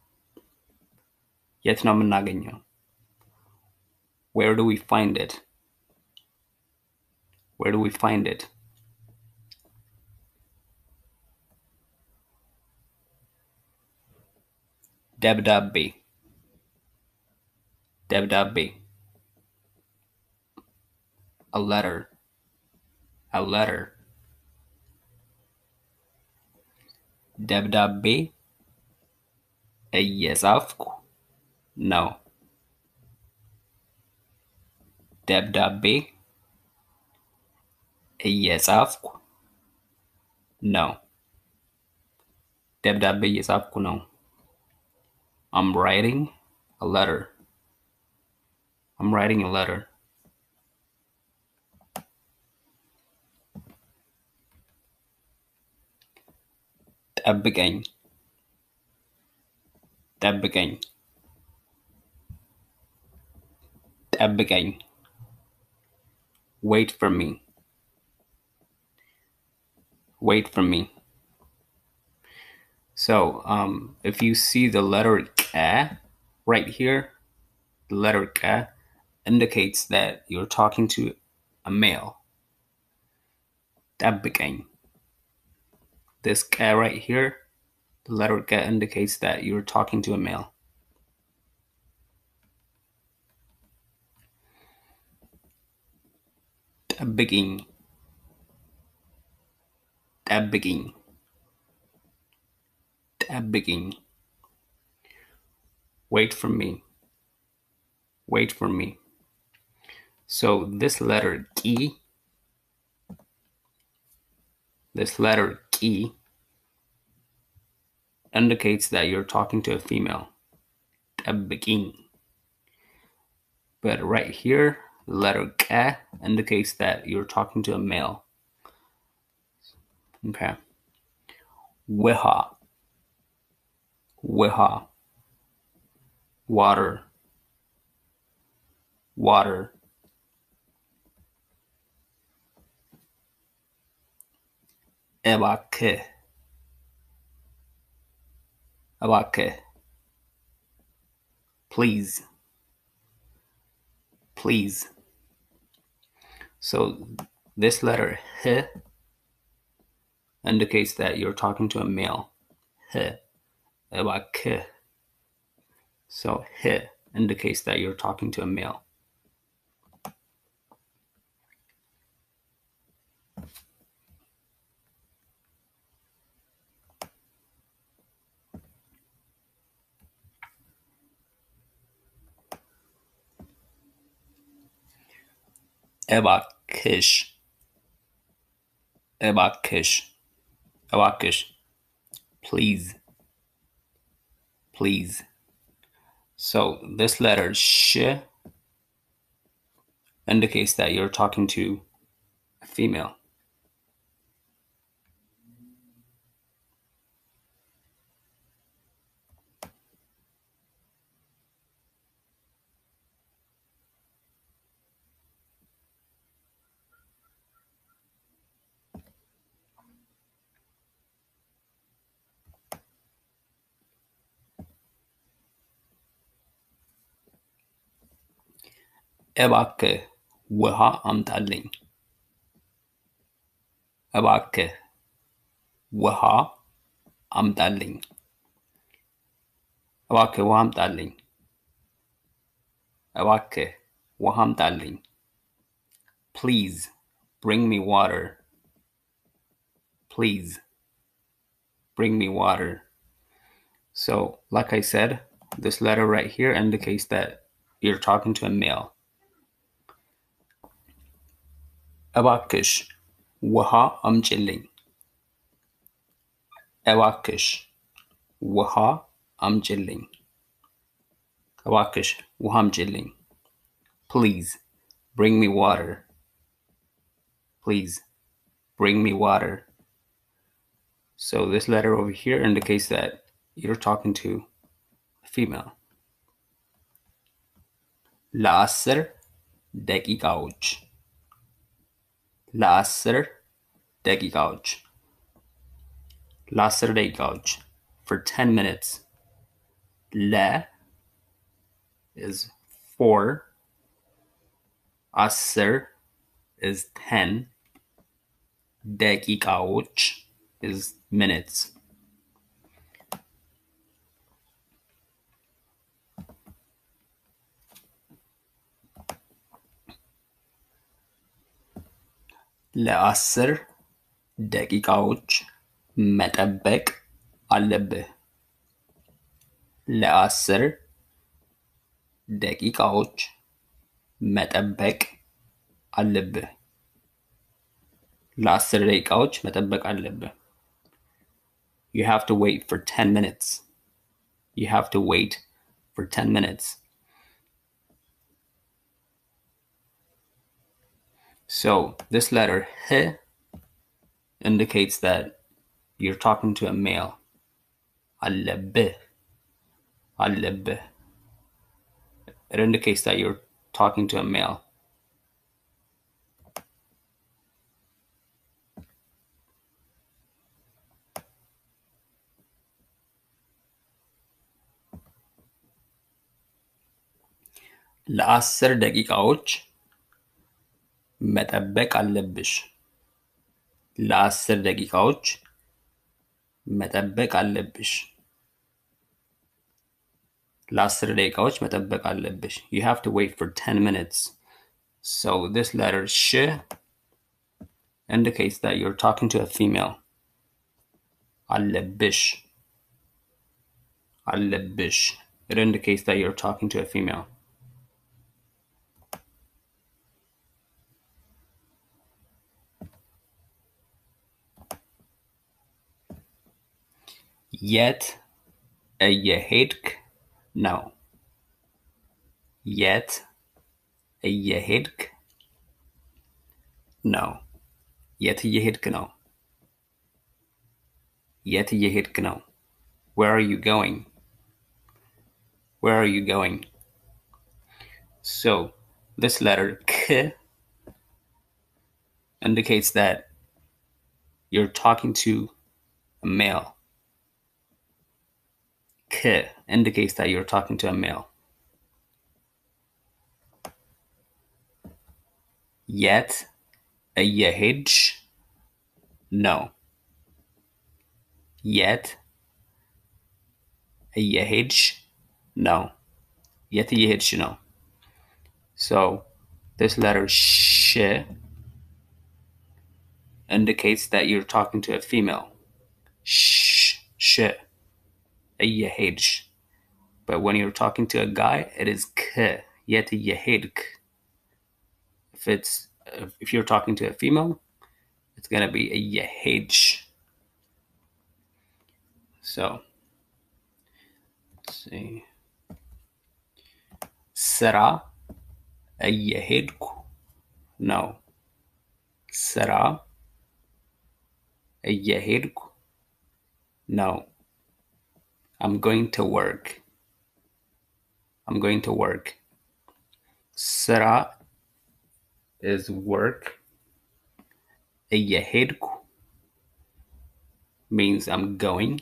የት ነው የምናገኘው where do we find it where do we find it ደብዳቤ ደብዳቤ a letter a letter ደብዳቤ እየጻፍኩ ነው ደብዳቤ እየጻፍኩ ነው ደብዳቤ እየጻፍኩ ነው I'm writing a letter I'm writing a letter ጠብቀኝ ጠብቀኝ ጠብቀኝ wait for me wait for me so um, if you see the letter K right here the letter K indicates that you're talking to a male ጠብቀኝ this K right here the letter K indicates that you're talking to a male ጠብቂኝ ጠብቂኝ ጠብቂኝ wait for me wait for me so this letter key this letter key indicates that you're talking to a female ጠብቂኝ but right here the letter K indicates that you're talking to a male okay ውሃ ውሃ water water እባክህ እባክህ please please so this letter h indicates that you're talking to a male h እባክህ so h indicates that you're talking to a male እባክሽ እባክሽ እባክሽ please please so this letter sh indicates that you're talking to a female እባክህ ውሃ አምጣልኝ እባክህ ውሃ አምጣልኝ እባክህ ውሃ አምጣልኝ እባክህ ውሃ አምጣልኝ please bring me water please bring me water so like i said this letter right here indicates that you're talking to a male እባክሽ ውሃ አምጪልኝ እባክሽ ውሃ አምጪልኝ እባክሽ ውሃ አምጪልኝ please bring me water please bring me water. So this letter over here indicates that you're talking to a female. ለአስር ደቂቃዎች ለአስር ደቂቃዎች ለአስር ደቂቃዎች for 10 minutes ለ is 4 አስር is 10 ደቂቃዎች is minutes ለአስር ደቂቃዎች መጠበቅ አለብህ። ለአስር ደቂቃዎች መጠበቅ አለብህ። ለአስር ደቂቃዎች መጠበቅ አለብህ። You have to wait for 10 minutes. You have to wait for 10 minutes. So this letter h indicates that you're talking to a male. አለብህ አለብህ. It indicates that you're talking to a male. ለአስር ደቂቃዎች መጠበቅ አለብሽ። ለአስር ደቂቃዎች መጠበቅ አለብሽ። ለአስር ደቂቃዎች መጠበቅ አለብሽ። You have to wait for 10 minutes. So this letter sh indicates that you're talking to a female. አለብሽ አለብሽ. It indicates that you're talking to a female. የት እየሄድክ ነው? የት እየሄድክ ነው? የት እየሄድክ ነው? የት እየሄድክ ነው? Where are you going? Where are you going? So this letter k indicates that you're talking to a male. K indicates that you're talking to a male. Yet እየሄድሽ ነው? የት እየሄድሽ ነው? የት እየሄድሽ ነው? So this letter sh indicates that you're talking to a female. Sh sh እየሄድሽ. But when you're talking to a guy, it is k. Yet እየሄድክ. If it's if you're talking to a female, it's gonna be እየሄድሽ. So let's see. ስራ እየሄድኩ ነው። ስራ እየሄድኩ ነው። I'm going to work. I'm going to work. ስራ is work. እየሄድኩ means I'm going.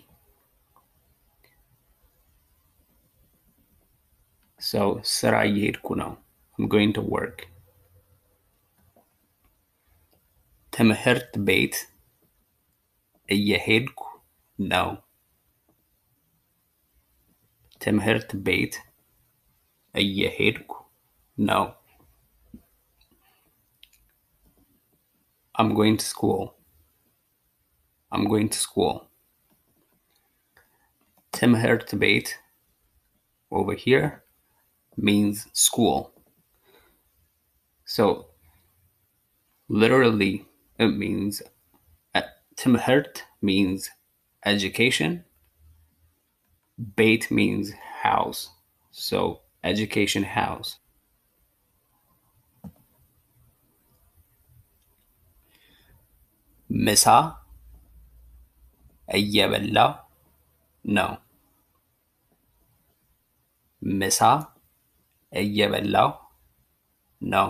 So ስራ እየሄድኩ ነው. I'm going to work. ትምህርት ቤት እየሄድኩ ነው። ትምህርት ቤት እየሄድኩ ነው። I'm going to school. I'm going to school. ትምህርት ቤት over here means school. So literally it means uh, ትምህርት means education. Beit means house. So education house. ምሳ እየበላው ነው። ምሳ እየበላው ነው።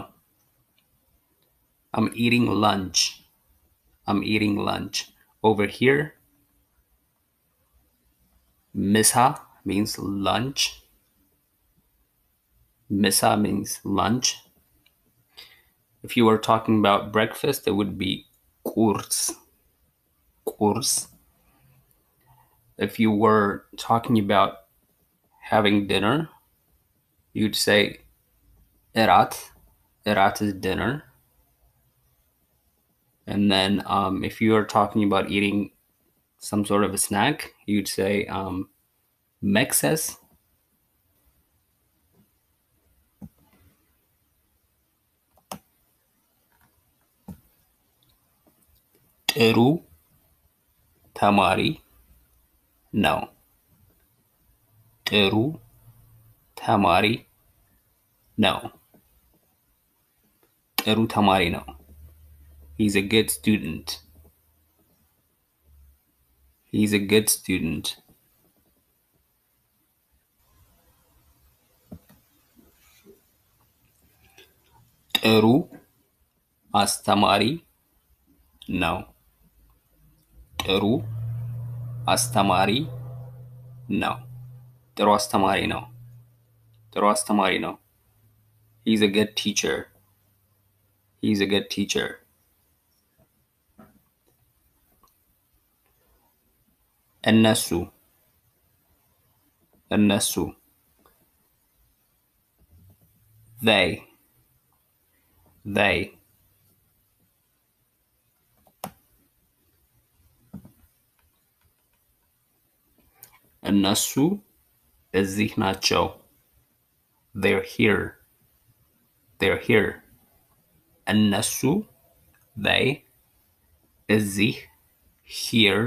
I'm eating lunch. I'm eating lunch. Over here, misa means lunch. Misa means lunch. If you were talking about breakfast, it would be kurs. Kurs. If you were talking about having dinner, you'd say erat. Erat is dinner. And then um, if you are talking about eating some sort of a snack, you'd say um, mexes. ጥሩ ተማሪ ነው። ጥሩ ተማሪ ነው። ጥሩ ተማሪ ነው። He's a good student. He's a good student. ጥሩ አስተማሪ ነው። ጥሩ አስተማሪ ነው። ጥሩ አስተማሪ ነው። ጥሩ አስተማሪ ነው። He's a good teacher. He's a good teacher. እነሱ እነሱ they they እነሱ እዚህ ናቸው they're here they're here እነሱ they እዚህ here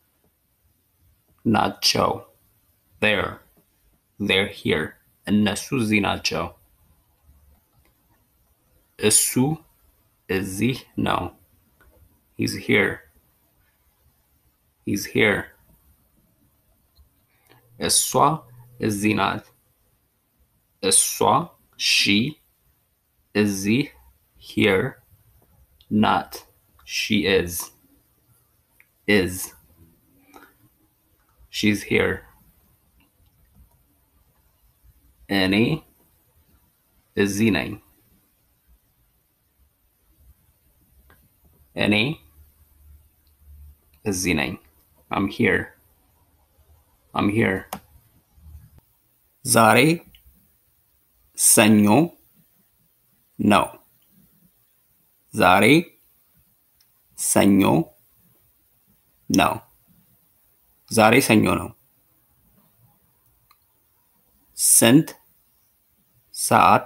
ናቸው there they're here እነሱ እዚህ ናቸው እሱ እዚህ ነው he's here he's here እሷ እዚህ ናት እሷ she እዚህ here not she is is she's here እኔ እዚህ ነኝ እኔ እዚህ ነኝ I'm here I'm here ዛሬ ሰኞ ነው ዛሬ ሰኞ ነው ዛሬ ሰኞ ነው ስንት ሰዓት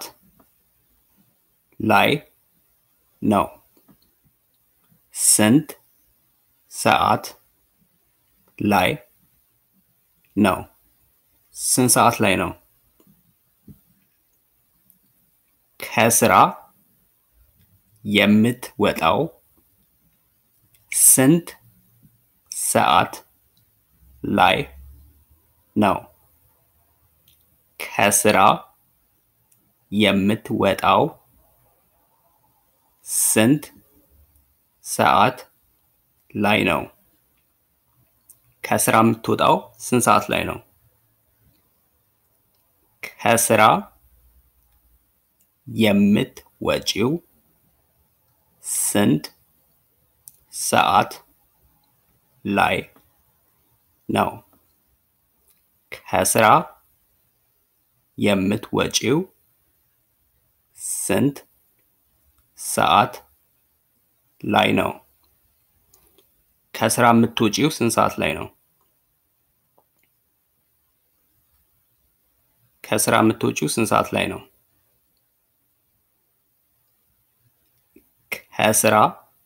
ላይ ነው ስንት ሰዓት ላይ ነው ስንት ሰዓት ላይ ነው ከስራ የምትወጣው ስንት ሰዓት ላይ ነው ከስራ የምትወጣው ስንት ሰዓት ላይ ነው ከስራ የምትወጣው ስንት ሰዓት ላይ ነው ከስራ የምትወጪው ስንት ሰዓት ላይ ነው ከስራ የምትወጪው ስንት ሰዓት ላይ ነው ከስራ የምትወጪው ስንት ሰዓት ላይ ነው ከስራ የምትወጪው ስንት ሰዓት ላይ ነው ከስራ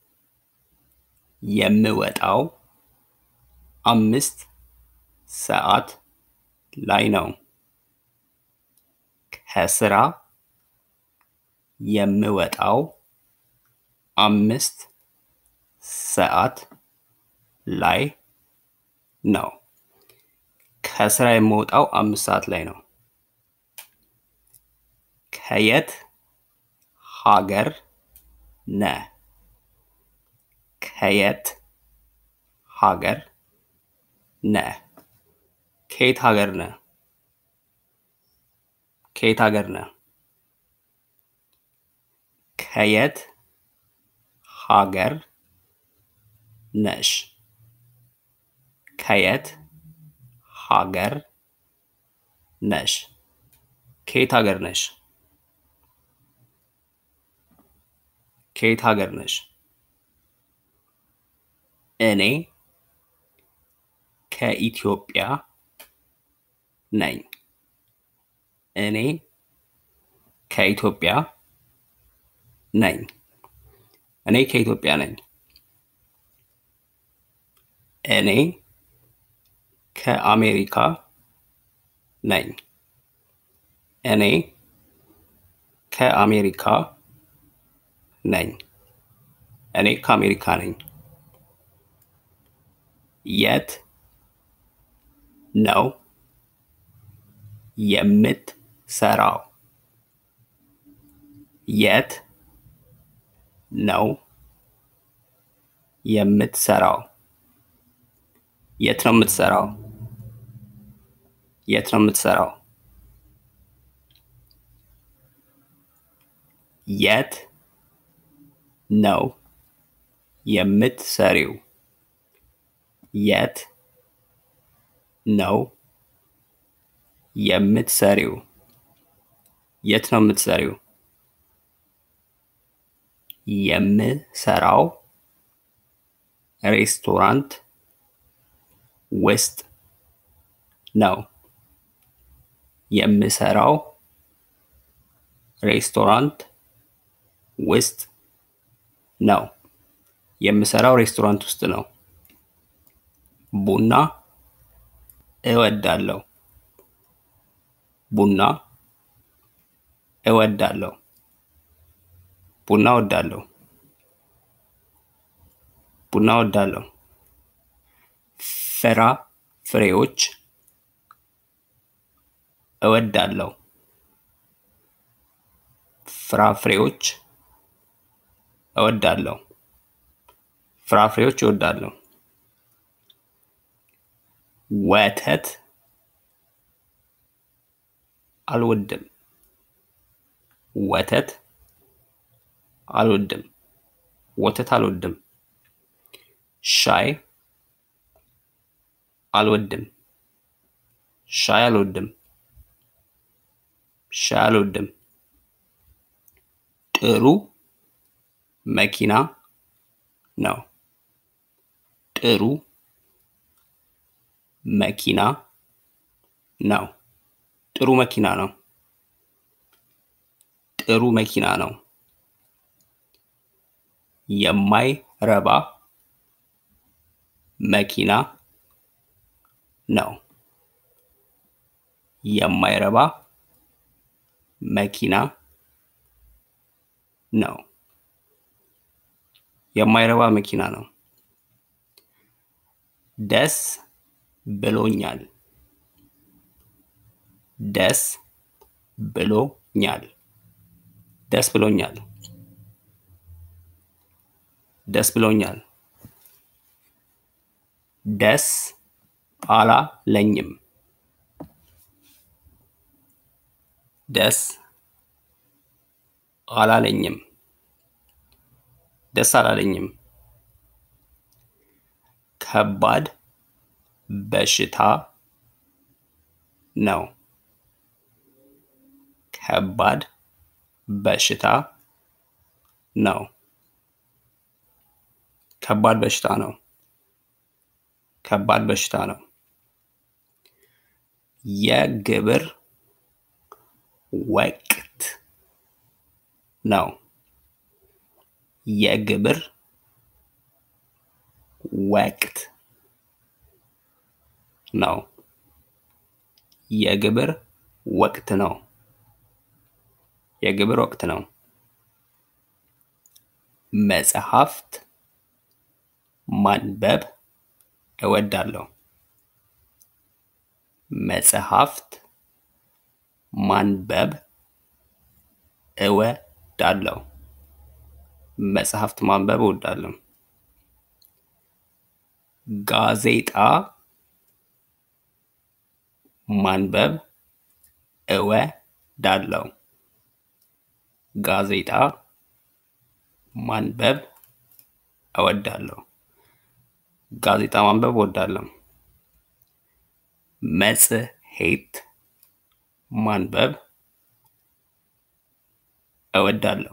የምወጣው አምስት ሰዓት ላይ ነው ከስራ የምወጣው አምስት ሰዓት ላይ ነው። ከስራ የምወጣው አምስት ሰዓት ላይ ነው። ከየት ሀገር ነህ? ከየት ሀገር ነህ? ከየት ሀገር ነህ? ከየት ሀገር ነህ? ከየት ሀገር ነሽ? ከየት ሀገር ነሽ? ከየት ሀገር ነሽ? ከየት ሀገር ነሽ? እኔ ከኢትዮጵያ ነኝ። እኔ ከኢትዮጵያ ነኝ። እኔ ከኢትዮጵያ ነኝ። እኔ ከአሜሪካ ነኝ። እኔ ከአሜሪካ ነኝ። እኔ ከአሜሪካ ነኝ። የት ነው የምትሰራው? የት ነው የምትሰራው? የት ነው የምትሰራው? የት ነው የምትሰራው? የት ነው የምትሰሪው? የት ነው የምትሰሪው? የት ነው የምትሰሪው? የምሰራው ሬስቶራንት ውስጥ ነው። የምሰራው ሬስቶራንት ውስጥ ነው። የምሰራው ሬስቶራንት ውስጥ ነው። ቡና እወዳለሁ። ቡና እወዳለሁ። ቡና እወዳለሁ። ቡና እወዳለሁ። ፍራፍሬዎች እወዳለሁ። ፍራፍሬዎች እወዳለሁ። ፍራፍሬዎች እወዳለሁ። ወተት አልወድም። ወተት አልወድም። ወተት አልወድም። ሻይ አልወድም። ሻይ አልወድም። ሻይ አልወድም። ጥሩ መኪና ነው። ጥሩ መኪና ነው። ጥሩ መኪና ነው። ጥሩ መኪና ነው። የማይረባ መኪና ነው። የማይረባ መኪና ነው። የማይረባ መኪና ነው። ደስ ብሎኛል። ደስ ብሎኛል። ደስ ብሎኛል። ደስ ብሎኛል። ደስ አላለኝም። ደስ አላለኝም። ደስ አላለኝም። ከባድ በሽታ ነው። ከባድ በሽታ ነው። ከባድ በሽታ ነው። ከባድ በሽታ ነው። የግብር ወቅት ነው። የግብር ወቅት ነው። የግብር ወቅት ነው። የግብር ወቅት ነው። መጽሐፍት ማንበብ እወዳለሁ። መጽሐፍት ማንበብ እወዳለሁ። መጽሐፍት ማንበብ እወዳለሁ። ጋዜጣ ማንበብ እወዳለሁ። ጋዜጣ ማንበብ እወዳለሁ። ጋዜጣ ማንበብ እወዳለሁ። መጽሔት ማንበብ እወዳለሁ።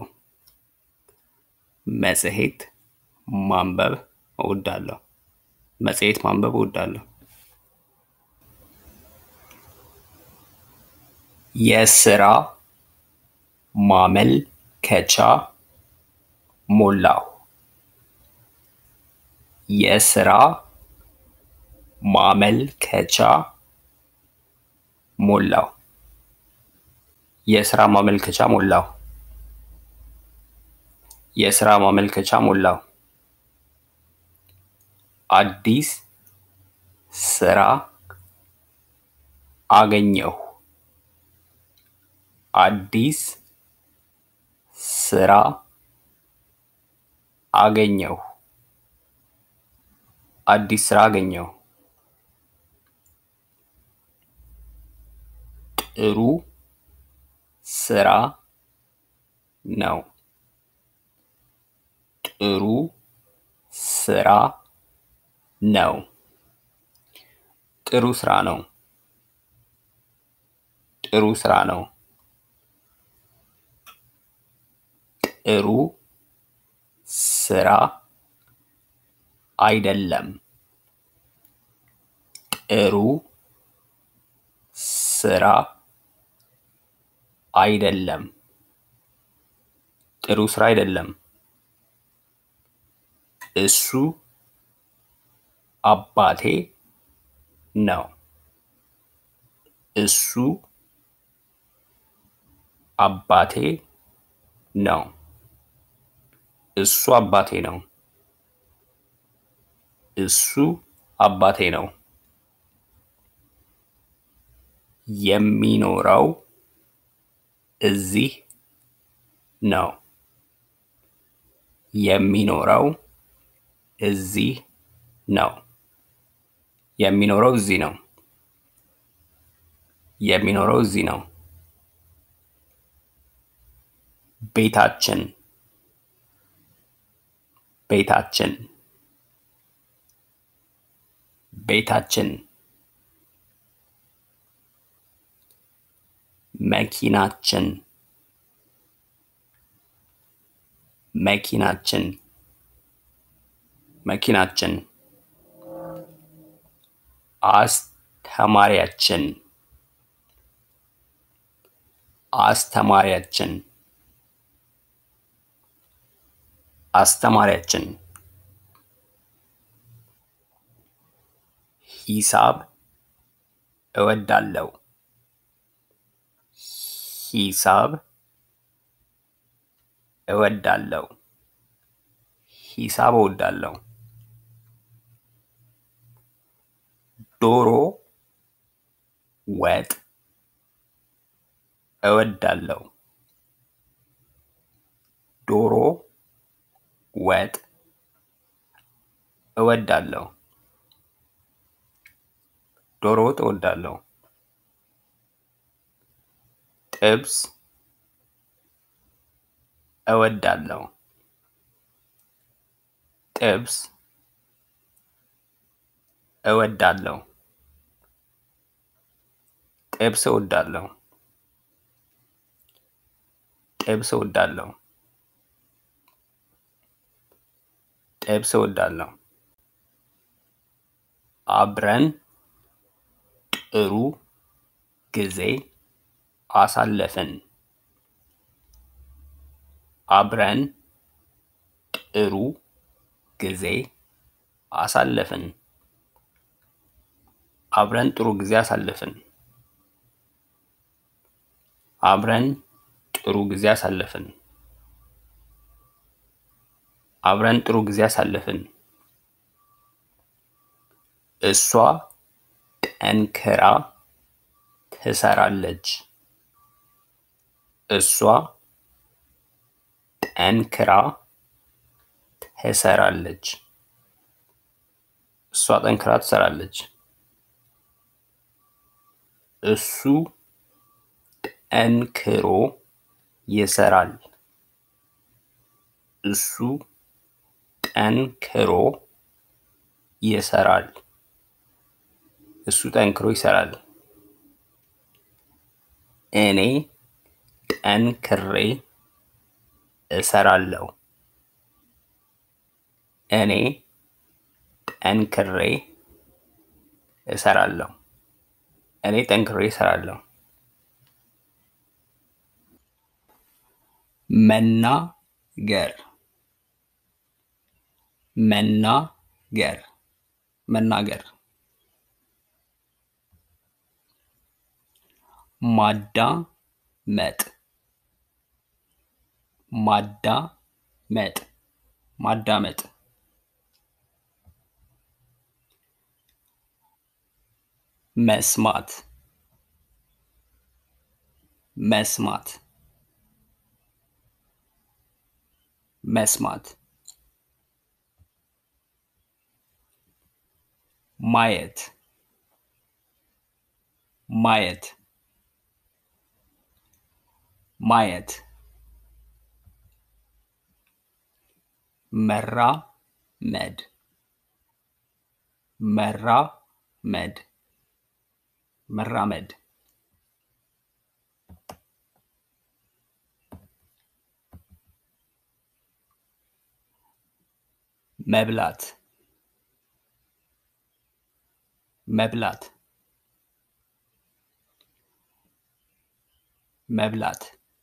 መጽሔት ማንበብ እወዳለሁ። መጽሔት ማንበብ እወዳለሁ። የስራ ማመልከቻ ሞላሁ። የስራ ማመልከቻ ሞላሁ። የስራ ማመልከቻ ሞላሁ። የስራ ማመልከቻ ሞላሁ። አዲስ ስራ አገኘሁ። አዲስ ስራ አገኘሁ። አዲስ ስራ አገኘሁ። ጥሩ ስራ ነው። ጥሩ ስራ ነው። ጥሩ ስራ ነው። ጥሩ ስራ ነው። ጥሩ ስራ አይደለም። ጥሩ ስራ አይደለም። ጥሩ ስራ አይደለም። እሱ አባቴ ነው። እሱ አባቴ ነው። እሱ አባቴ ነው። እሱ አባቴ ነው። የሚኖረው እዚህ ነው። የሚኖረው እዚህ ነው። የሚኖረው እዚህ ነው። የሚኖረው እዚህ ነው። ቤታችን ቤታችን ቤታችን መኪናችን መኪናችን መኪናችን አስተማሪያችን አስተማሪያችን አስተማሪያችን ሂሳብ እወዳለሁ። ሂሳብ እወዳለሁ። ሂሳብ እወዳለሁ። ዶሮ ወጥ እወዳለሁ። ዶሮ ወጥ እወዳለሁ። ዶሮ ወጥ እወዳለሁ። ጥብስ እወዳለሁ። ጥብስ እወዳለሁ። ጥብስ እወዳለሁ። ጥብስ እወዳለሁ። ጥብስ እወዳለሁ። አብረን ጥሩ ጊዜ አሳለፍን። አብረን ጥሩ ጊዜ አሳለፍን። አብረን ጥሩ ጊዜ አሳለፍን። አብረን ጥሩ ጊዜ አሳለፍን። አብረን ጥሩ ጊዜ አሳለፍን። እሷ ጠንክራ ትሰራለች። እሷ ጠንክራ ትሰራለች። እሷ ጠንክራ ትሰራለች። እሱ ጠንክሮ ይሰራል። እሱ ጠንክሮ ይሰራል። እሱ ጠንክሮ ይሰራል። እኔ ጠንክሬ እሰራለሁ። እኔ ጠንክሬ እሰራለሁ። እኔ ጠንክሬ እሰራለሁ። መናገር መናገር መናገር ማዳመጥ ማዳመጥ ማዳመጥ መስማት መስማት መስማት ማየት ማየት ማየት መራመድ መራመድ መራመድ መብላት መብላት መብላት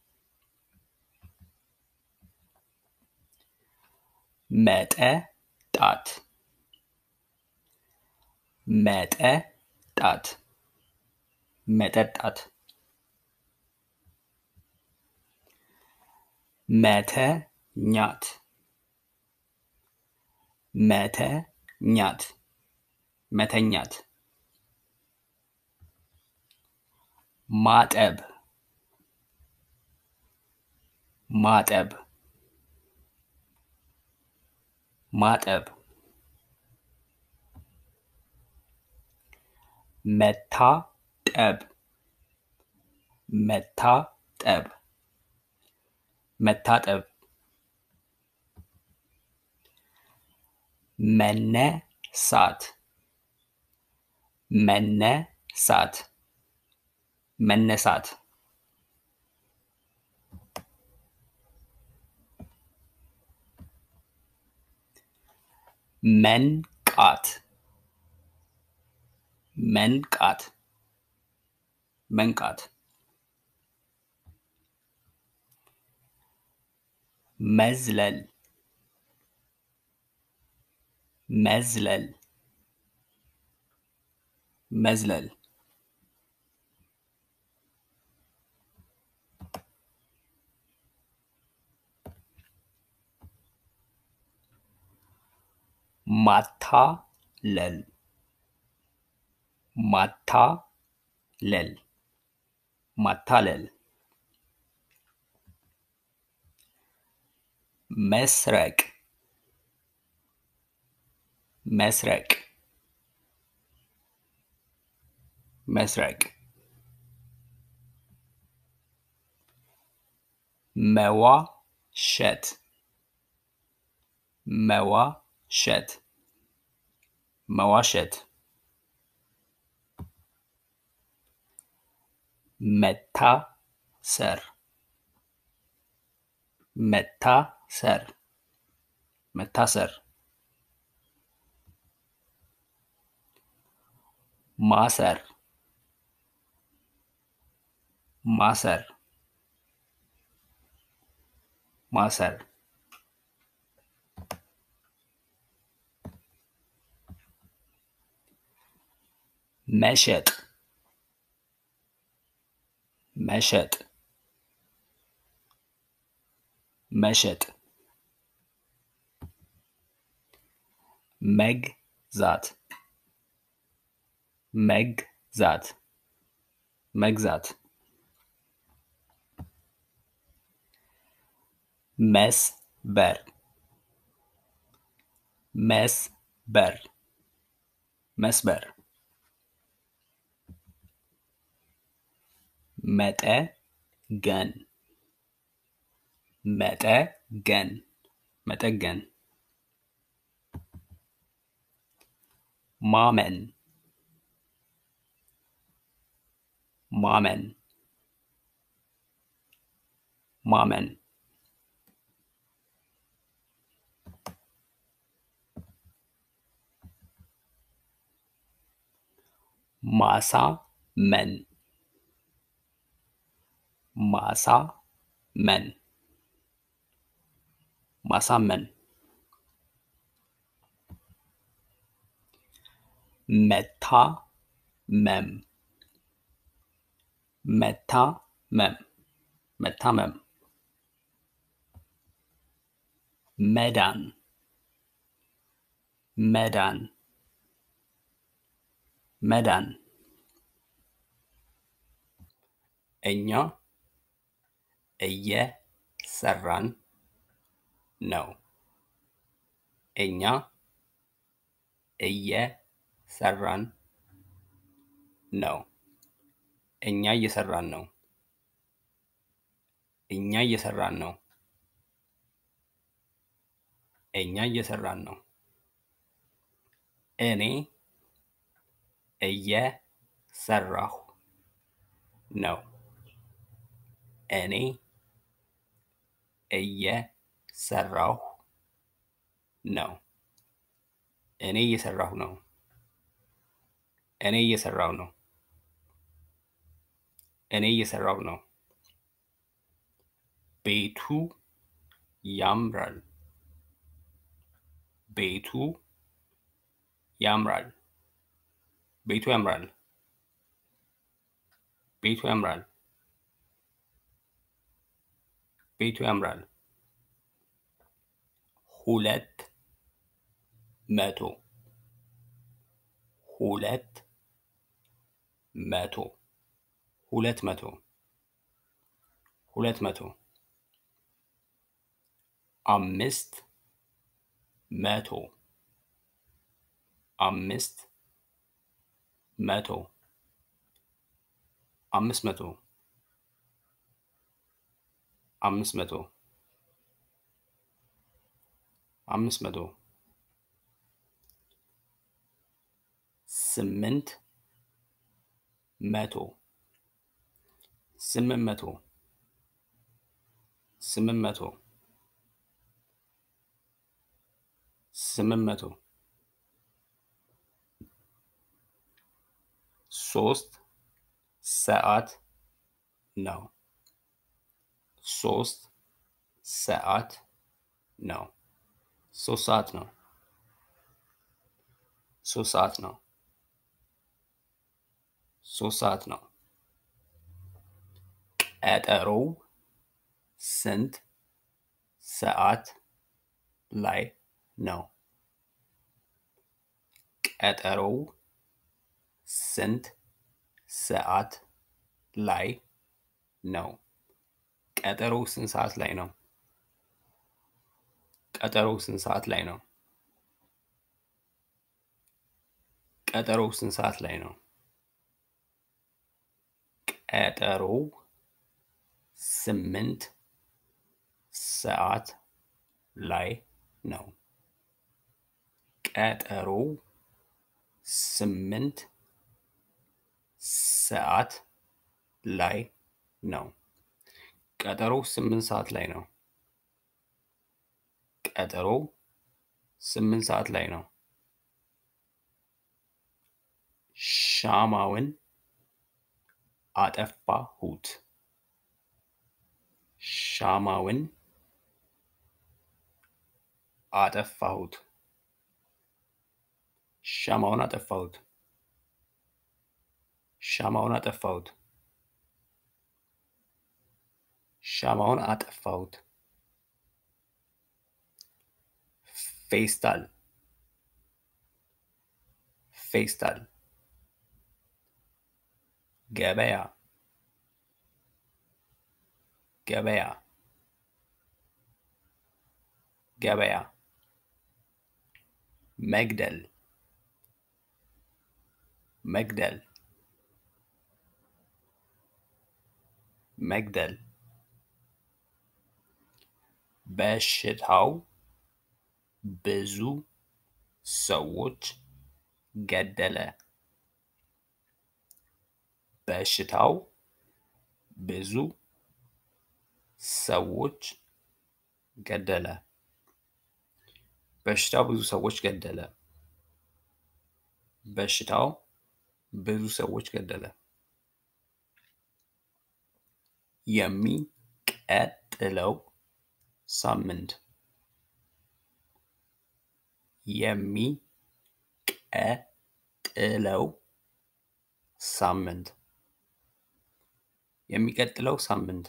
መጠጣት መጠጣት መጠጣት መተኛት መተኛት መተኛት ማጠብ ማጠብ ማጠብ መታጠብ መታጠብ መታጠብ መነሳት መነሳት መነሳት መንቃት መንቃት መንቃት መዝለል መዝለል መዝለል ማታለል ማታለል ማታለል መስረቅ መስረቅ መስረቅ መዋሸት መዋሸት መዋሸት መታሰር መታሰር መታሰር ማሰር ማሰር ማሰር መሸጥ መሸጥ መሸጥ መግዛት መግዛት መግዛት መስበር መስበር መስበር መጠገን መጠገን መጠገን ማመን ማመን ማመን ማሳመን ማሳመን ማሳመን መታመም መታመም መታመም መዳን መዳን መዳን እኛ እየሰራን ነው እኛ እየሰራን ነው እኛ እየሰራን ነው እኛ እየሰራን ነው እኛ እየሰራን ነው እኔ እየሰራሁ ነው እኔ እየሰራሁ ነው እኔ እየሰራሁ ነው እኔ እየሰራሁ ነው እኔ እየሰራሁ ነው ቤቱ ያምራል ቤቱ ያምራል ቤቱ ያምራል ቤቱ ያምራል ቤቱ ያምራል ሁለት መቶ ሁለት መቶ ሁለት መቶ ሁለት መቶ አምስት መቶ አምስት መቶ አምስት መቶ አምስት መቶ አምስት መቶ ስምንት መቶ ስምንት መቶ ስምንት መቶ ስምንት መቶ ሶስት ሰዓት ነው ሶስት ሰዓት ነው ሶስት ሰዓት ነው ሶስት ሰዓት ነው ሶስት ሰዓት ነው ቀጠሮው ስንት ሰዓት ላይ ነው ቀጠሮው ስንት ሰዓት ላይ ነው ቀጠሮው ስንት ሰዓት ላይ ነው ቀጠሮው ስንት ሰዓት ላይ ነው ቀጠሮው ስንት ሰዓት ላይ ነው ቀጠሮው ስምንት ሰዓት ላይ ነው ቀጠሮው ስምንት ሰዓት ላይ ነው ቀጠሮው ስምንት ሰዓት ላይ ነው ቀጠሮው ስምንት ሰዓት ላይ ነው ሻማውን አጠፋሁት ሻማውን አጠፋሁት ሻማውን አጠፋሁት ሻማውን አጠፋሁት ሻማውን አጠፋሁት ፌስታል ፌስታል ገበያ ገበያ ገበያ መግደል መግደል መግደል በሽታው ብዙ ሰዎች ገደለ በሽታው ብዙ ሰዎች ገደለ በሽታው ብዙ ሰዎች ገደለ በሽታው ብዙ ሰዎች ገደለ የሚቀጥለው ሳምንት የሚቀጥለው ሳምንት የሚቀጥለው ሳምንት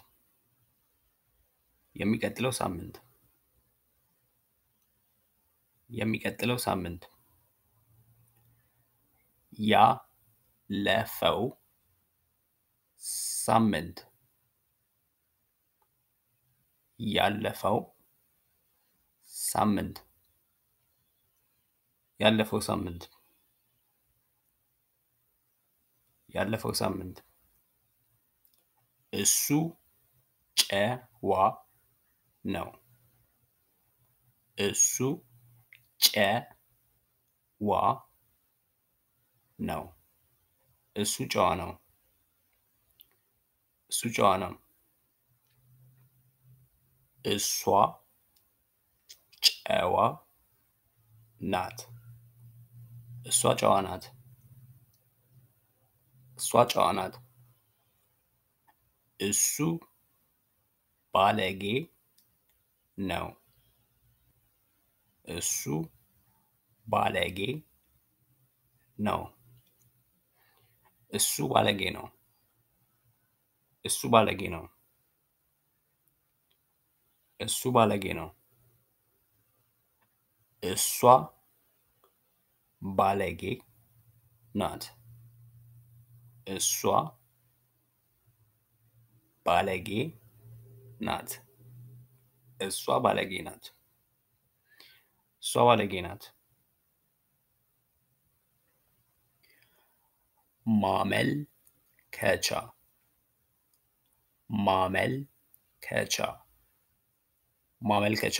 የሚቀጥለው ሳምንት የሚቀጥለው ሳምንት ያለፈው ሳምንት ያለፈው ሳምንት ያለፈው ሳምንት ያለፈው ሳምንት እሱ ጨዋ ነው እሱ ጨዋ ነው እሱ ጨዋ ነው እሱ ጨዋ ነው እሷ ጨዋ ናት እሷ ጨዋ ናት እሷ ጨዋ ናት እሱ ባለጌ ነው እሱ ባለጌ ነው እሱ ባለጌ ነው እሱ ባለጌ ነው እሱ ባለጌ ነው እሷ ባለጌ ናት እሷ ባለጌ ናት እሷ ባለጌ ናት እሷ ባለጌ ናት ማመልከቻ ማመልከቻ ማመልከቻ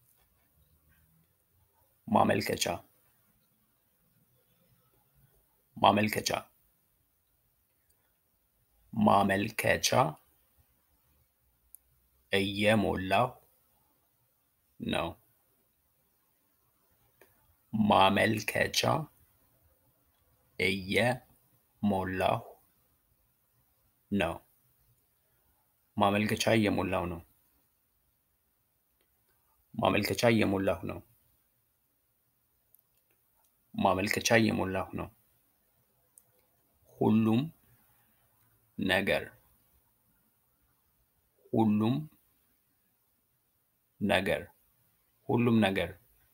ማመልከቻ ማመልከቻ ማመልከቻ እየሞላሁ ነው ማመልከቻ እየሞላሁ ነው ማመልከቻ እየሞላሁ ነው ማመልከቻ እየሞላሁ ነው ማመልከቻ እየሞላሁ ነው ሁሉም ነገር ሁሉም ነገር ሁሉም ነገር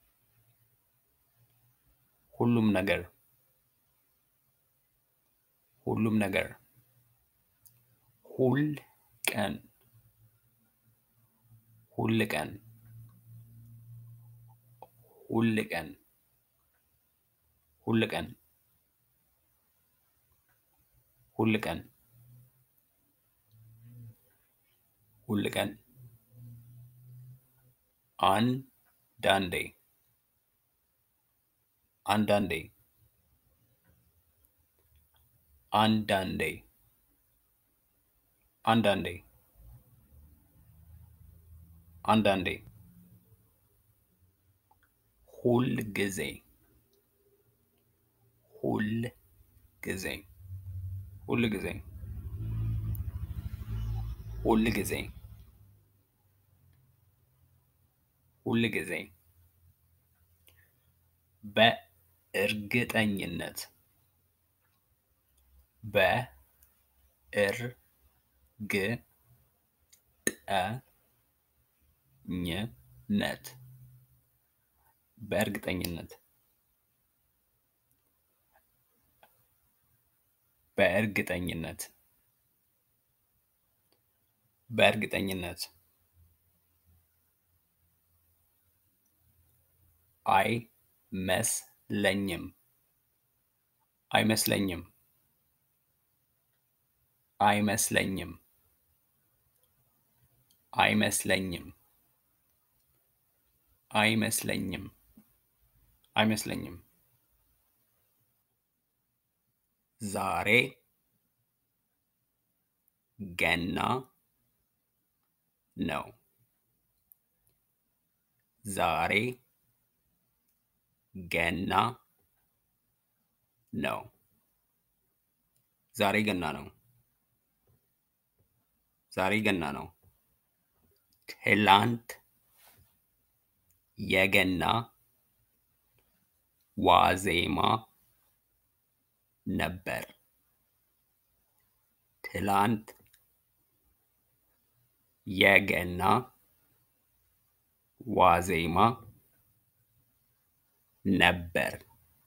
ሁሉም ነገር ሁሉም ነገር ሁል ቀን ሁል ቀን ሁል ቀን ሁል ቀን ሁል ቀን ሁል ቀን አንዳንዴ አንዳንዴ አንዳንዴ አንዳንዴ አንዳንዴ ሁል ጊዜ ሁል ጊዜ ሁል ጊዜ ሁል ጊዜ ሁል ጊዜ በእርግጠኝነት በእርግጠኝነት በእርግጠኝነት በእርግጠኝነት በእርግጠኝነት አይመስለኝም አይመስለኝም አይመስለኝም አይመስለኝም አይመስለኝም አይመስለኝም ዛሬ ገና ነው ዛሬ ገና ነው ዛሬ ገና ነው ዛሬ ገና ነው ትላንት የገና ዋዜማ ነበር ትላንት የገና ዋዜማ ነበር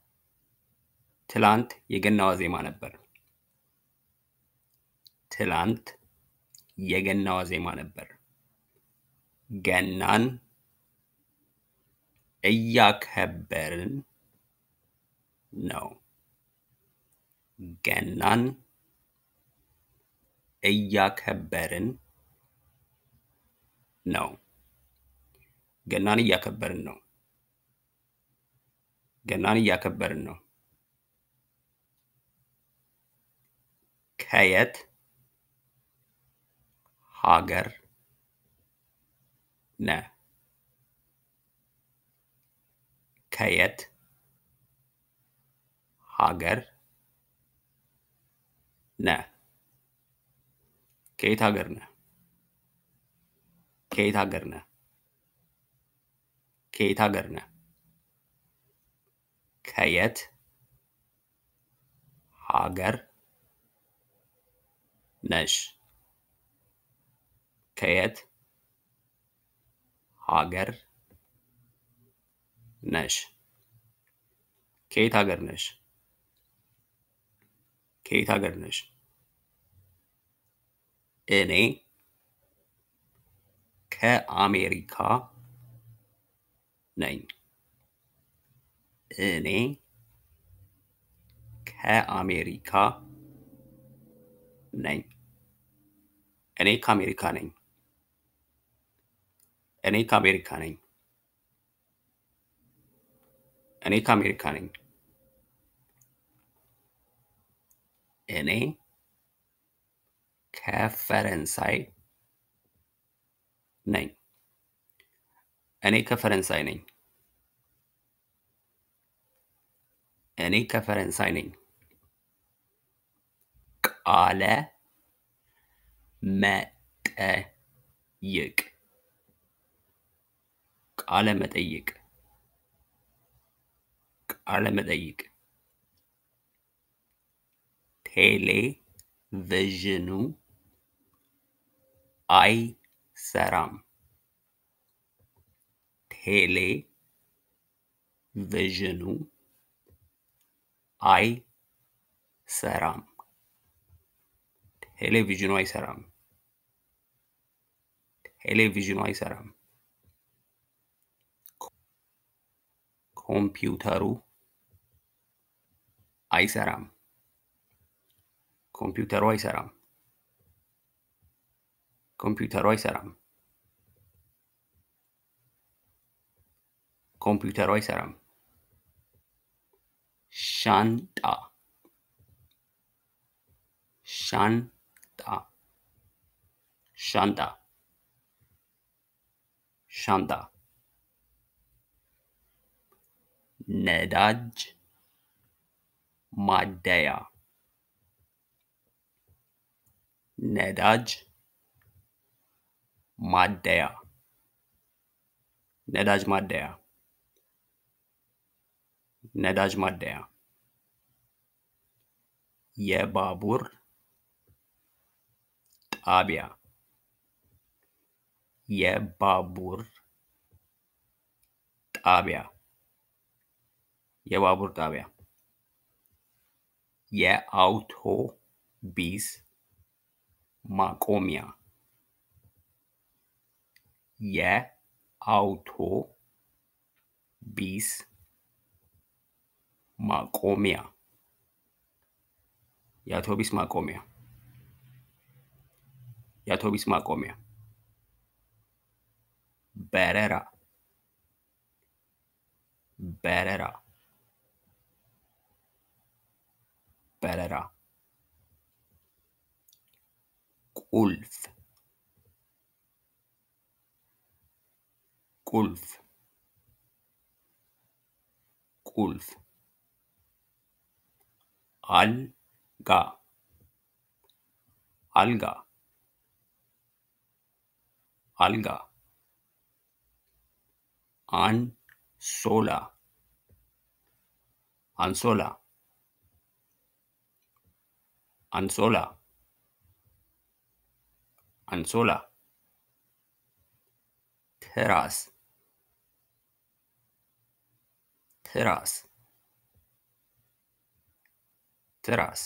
ትላንት የገና ዋዜማ ነበር ትላንት የገና ዋዜማ ነበር ገናን እያከበርን ነው ገናን እያከበርን ነው ገናን እያከበርን ነው ገናን እያከበርን ነው ከየት ሀገር ነህ ከየት ሀገር ነህ ከየት ሀገር ነህ ከየት ሀገር ነህ ከየት ሀገር ነህ ከየት ሀገር ነሽ ከየት ሀገር ነሽ ከየት ሀገር ነሽ ከየት ሀገር ነሽ እኔ ከአሜሪካ ነኝ እኔ ከአሜሪካ ነኝ እኔ ከአሜሪካ ነኝ እኔ ከአሜሪካ ነኝ እኔ ከአሜሪካ ነኝ እኔ ከፈረንሳይ ነኝ እኔ ከፈረንሳይ ነኝ እኔ ከፈረንሳይ ነኝ ቃለ መጠይቅ ቃለ መጠይቅ ቃለ መጠይቅ ቴሌቪዥኑ አይሰራም ቴሌቪዥኑ አይሰራም ቴሌቪዥኑ አይሰራም ቴሌቪዥኑ አይሰራም ኮምፒውተሩ አይሰራም ኮምፒውተሩ አይሰራም ኮምፒውተሩ አይሰራም ኮምፒውተሩ አይሰራም ሻንጣ ሻንጣ ሻንጣ ሻንጣ ነዳጅ ማደያ ነዳጅ ማደያ ነዳጅ ማደያ ነዳጅ ማደያ የባቡር ጣቢያ የባቡር ጣቢያ የባቡር ጣቢያ የአውቶቢስ ማቆሚያ የአውቶቢስ ማቆሚያ የአውቶቢስ ማቆሚያ የአውቶቢስ ማቆሚያ በረራ በረራ በረራ ቁልፍ ቁልፍ ቁልፍ አልጋ አልጋ አልጋ አንሶላ አንሶላ አንሶላ አንሶላ ትራስ ትራስ ትራስ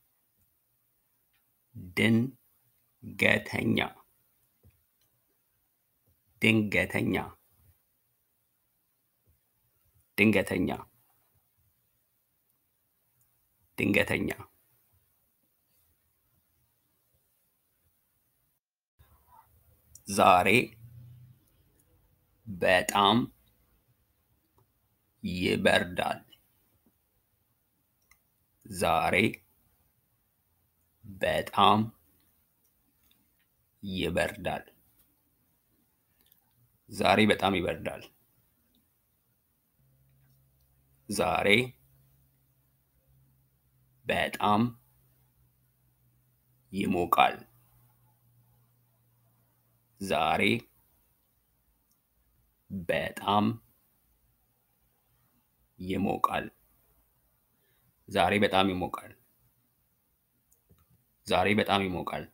ድንገተኛ ድንገተኛ ድንገተኛ ድንገተኛ ዛሬ በጣም ይበርዳል። ዛሬ በጣም ይበርዳል። ዛሬ በጣም ይበርዳል። ዛሬ በጣም ይሞቃል። ዛሬ በጣም ይሞቃል። ዛሬ በጣም ይሞቃል። ዛሬ በጣም ይሞቃል።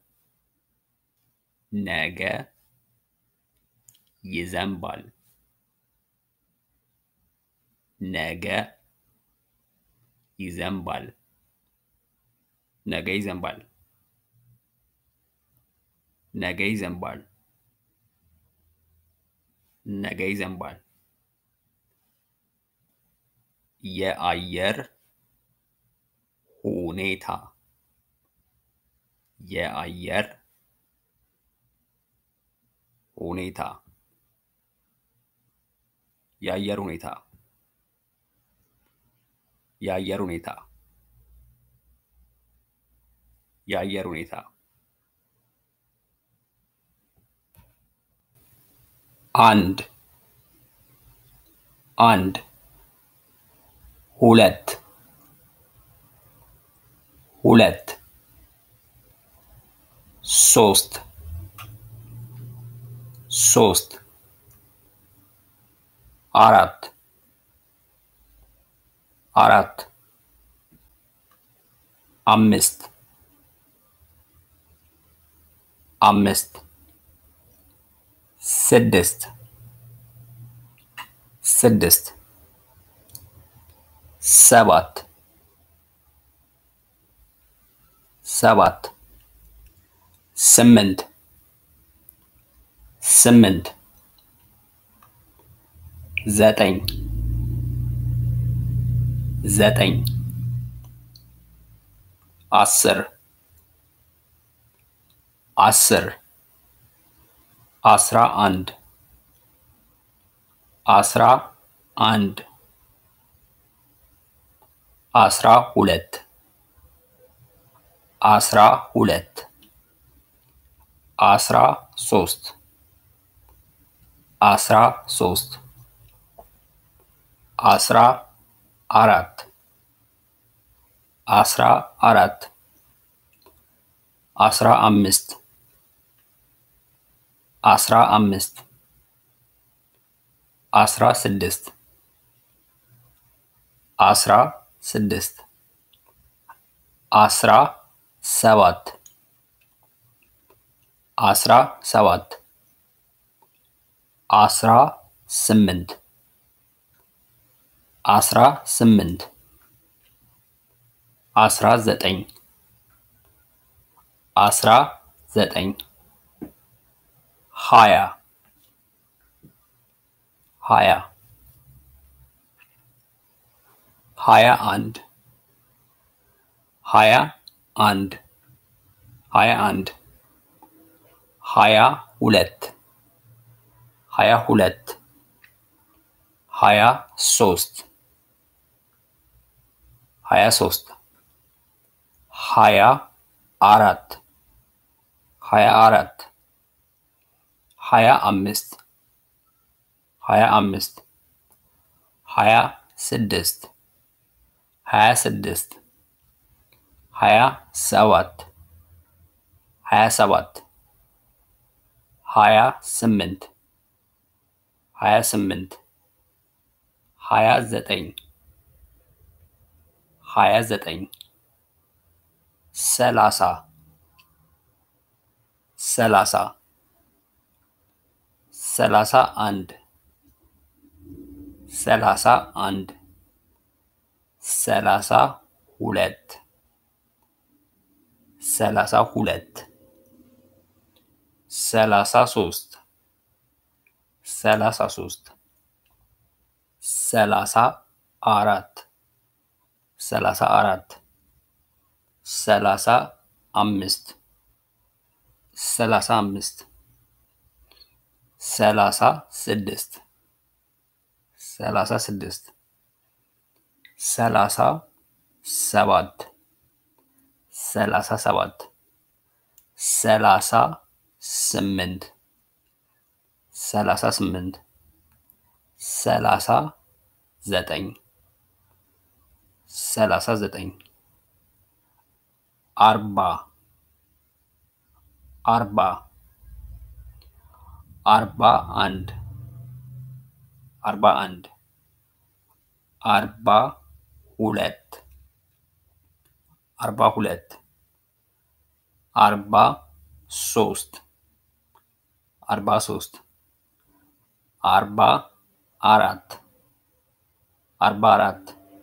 ነገ ይዘንባል። ነገ ይዘንባል። ነገ ይዘንባል። ነገ ይዘንባል። ነገ ይዘንባል። የአየር ሁኔታ የአየር ሁኔታ የአየር ሁኔታ የአየር ሁኔታ የአየር ሁኔታ አንድ አንድ ሁለት ሁለት ሶስት ሶስት አራት አራት አምስት አምስት ስድስት ስድስት ሰባት ሰባት ስምንት ስምንት ዘጠኝ ዘጠኝ አስር አስር አስራ አንድ አስራ አንድ አስራ ሁለት አስራ ሁለት አስራ ሶስት አስራ ሶስት አስራ አራት አስራ አራት አስራ አምስት አስራ አምስት አስራ ስድስት አስራ ስድስት አስራ ሰባት አስራ ሰባት አስራ ስምንት አስራ ስምንት አስራ ዘጠኝ አስራ ዘጠኝ ሀያ ሀያ ሀያ አንድ ሀያ አንድ ሀያ አንድ ሀያ ሁለት ሀያ ሁለት ሀያ ሶስት ሀያ ሶስት ሀያ አራት ሀያ አራት ሀያ አምስት ሀያ አምስት ሀያ ስድስት ሀያ ስድስት ሀያ ሰባት ሀያ ሰባት ሀያ ስምንት ሀያ ስምንት ሀያ ዘጠኝ ሀያ ዘጠኝ ሰላሳ ሰላሳ ሰላሳ አንድ ሰላሳ አንድ ሰላሳ ሁለት ሰላሳ ሁለት ሰላሳ ሶስት ሰላሳ ሶስት ሰላሳ አራት ሰላሳ አራት ሰላሳ አምስት ሰላሳ አምስት ሰላሳ ስድስት ሰላሳ ስድስት ሰላሳ ሰባት ሰላሳ ሰባት ሰላሳ ስምንት ሰላሳ ስምንት ሰላሳ ዘጠኝ ሰላሳ ዘጠኝ አርባ አርባ አርባ አንድ አርባ አንድ አርባ ሁለት አርባ ሁለት አርባ ሶስት አርባ ሶስት አርባ አራት አርባ አራት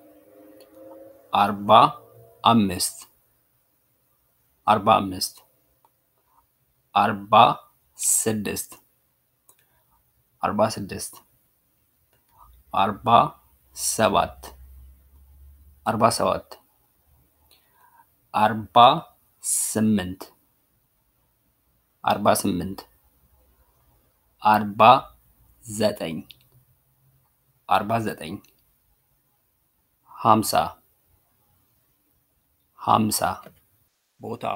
አርባ አምስት አርባ አምስት አርባ ስድስት አርባ ስድስት አርባ ሰባት አርባ ሰባት አርባ ስምንት አርባ ስምንት አርባ ዘጠኝ አርባ ዘጠኝ ሀምሳ ሀምሳ ቦታ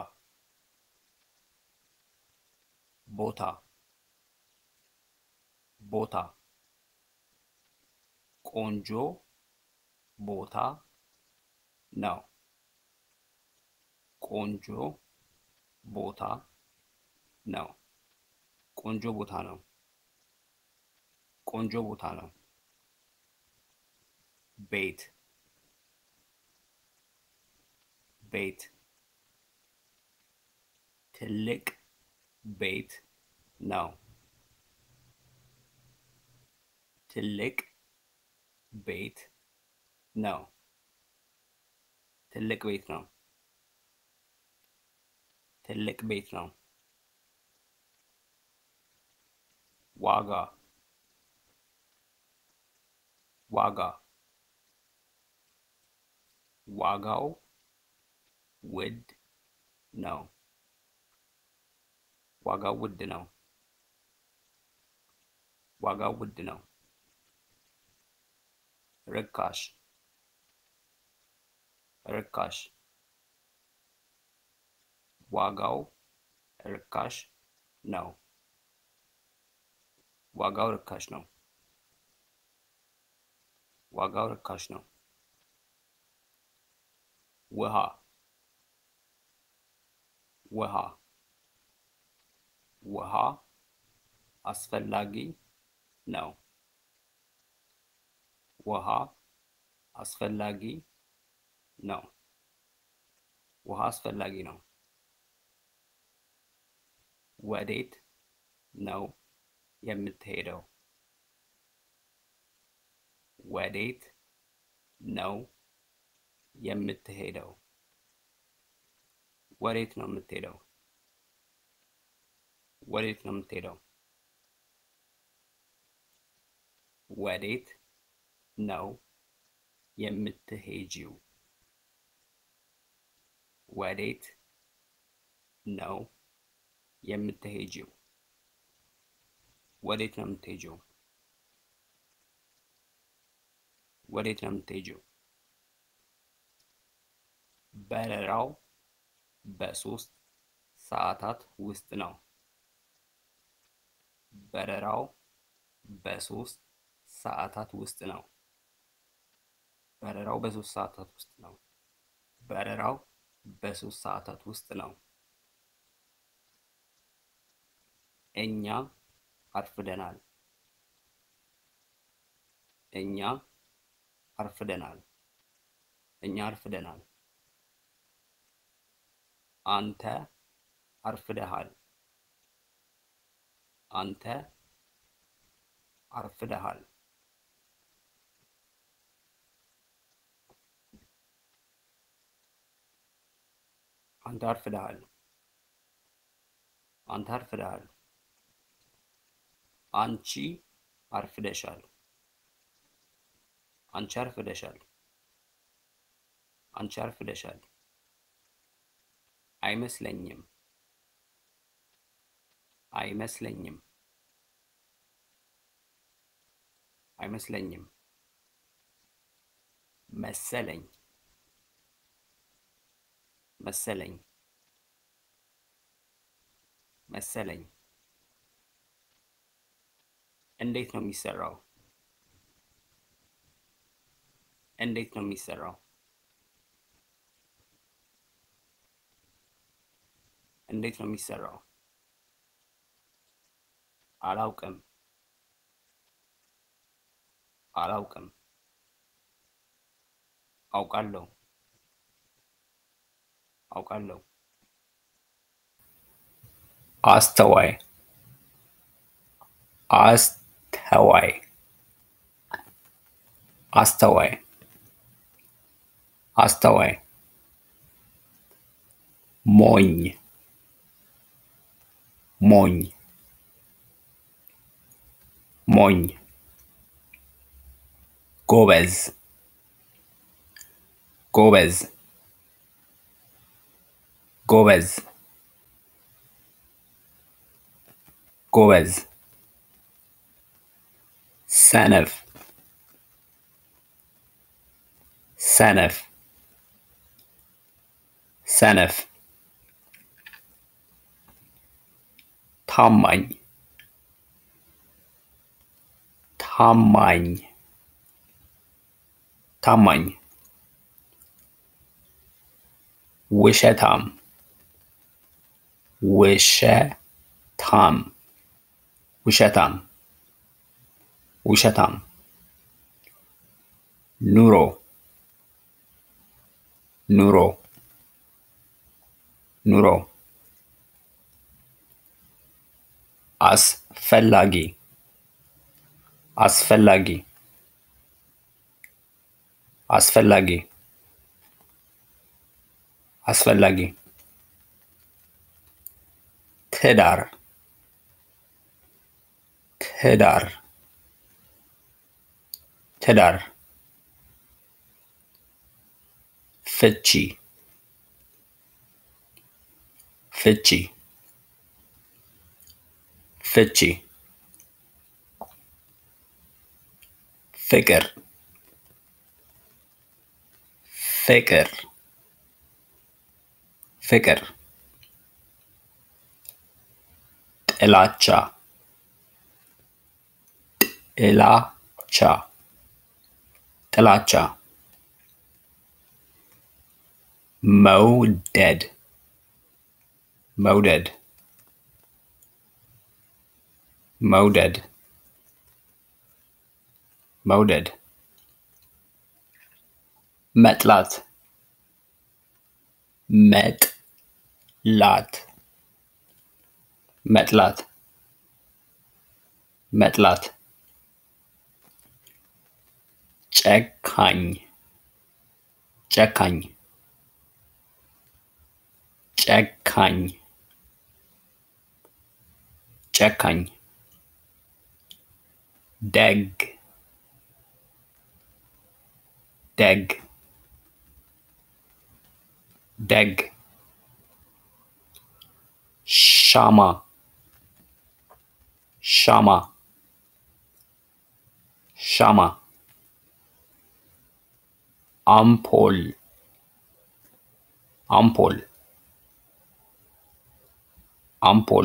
ቦታ ቦታ ቆንጆ ቦታ ነው። ቆንጆ ቦታ ነው። ቆንጆ ቦታ ነው። ቆንጆ ቦታ ነው። ቤት ቤት ትልቅ ቤት ነው። ትልቅ ቤት ነው። ትልቅ ቤት ነው። ትልቅ ቤት ነው። ዋጋ ዋጋ ዋጋው ውድ ነው። ዋጋው ውድ ነው። ዋጋው ውድ ነው። ርካሽ ርካሽ ዋጋው ርካሽ ነው። ዋጋው ርካሽ ነው። ዋጋው ርካሽ ነው። ውሃ ውሃ ውሃ አስፈላጊ ነው። ውሃ አስፈላጊ ነው። ውሃ አስፈላጊ ነው። ወዴት ነው የምትሄደው? ወዴት ነው የምትሄደው? ወዴት ነው የምትሄደው? ወዴት ነው የምትሄደው? ወዴት ነው የምትሄጂው? ወዴት ነው የምትሄጂው? ወዴት ነው የምትሄጂው? ወዴት ነው የምትሄጂው? በረራው በሶስት ሰዓታት ውስጥ ነው። በረራው በሶስት ሰዓታት ውስጥ ነው። በረራው በሶስት ሰዓታት ውስጥ ነው። በረራው በሶስት ሰዓታት ውስጥ ነው። እኛ አርፍደናል። እኛ አርፍደናል። እኛ አርፍደናል። አንተ አርፍደሃል። አንተ አርፍደሃል። አንተ አርፍደሃል። አንተ አርፍደሃል። አንቺ አርፍደሻል። አንቺ አርፍደሻል። አንቺ አርፍደሻል። አይመስለኝም። አይመስለኝም። አይመስለኝም። መሰለኝ መሰለኝ መሰለኝ። እንዴት ነው የሚሰራው? እንዴት ነው የሚሰራው? እንዴት ነው የሚሰራው? አላውቅም አላውቅም። አውቃለሁ አውቃለሁ። አስተዋይ አስተዋይ አስተዋይ አስተዋይ ሞኝ ሞኝ ሞኝ ጎበዝ ጎበዝ ጎበዝ ጎበዝ ሰነፍ ሰነፍ ሰነፍ ታማኝ ታማኝ ታማኝ ውሸታም ውሸታም ውሸታም ውሸታም ኑሮ ኑሮ ኑሮ አስፈላጊ አስፈላጊ አስፈላጊ አስፈላጊ ትዳር ትዳር ትዳር ፍቺ ፍቺ ፍቺ ፍቅር ፍቅር ፍቅር ጥላቻ ጥላቻ ጥላቻ መውደድ መውደድ መውደድ መውደድ መጥላት መጥላት መጥላት መጥላት ጨካኝ ጨካኝ ጨካኝ ጨካኝ ደግ ደግ ደግ ሻማ ሻማ ሻማ አምፖል አምፖል አምፖል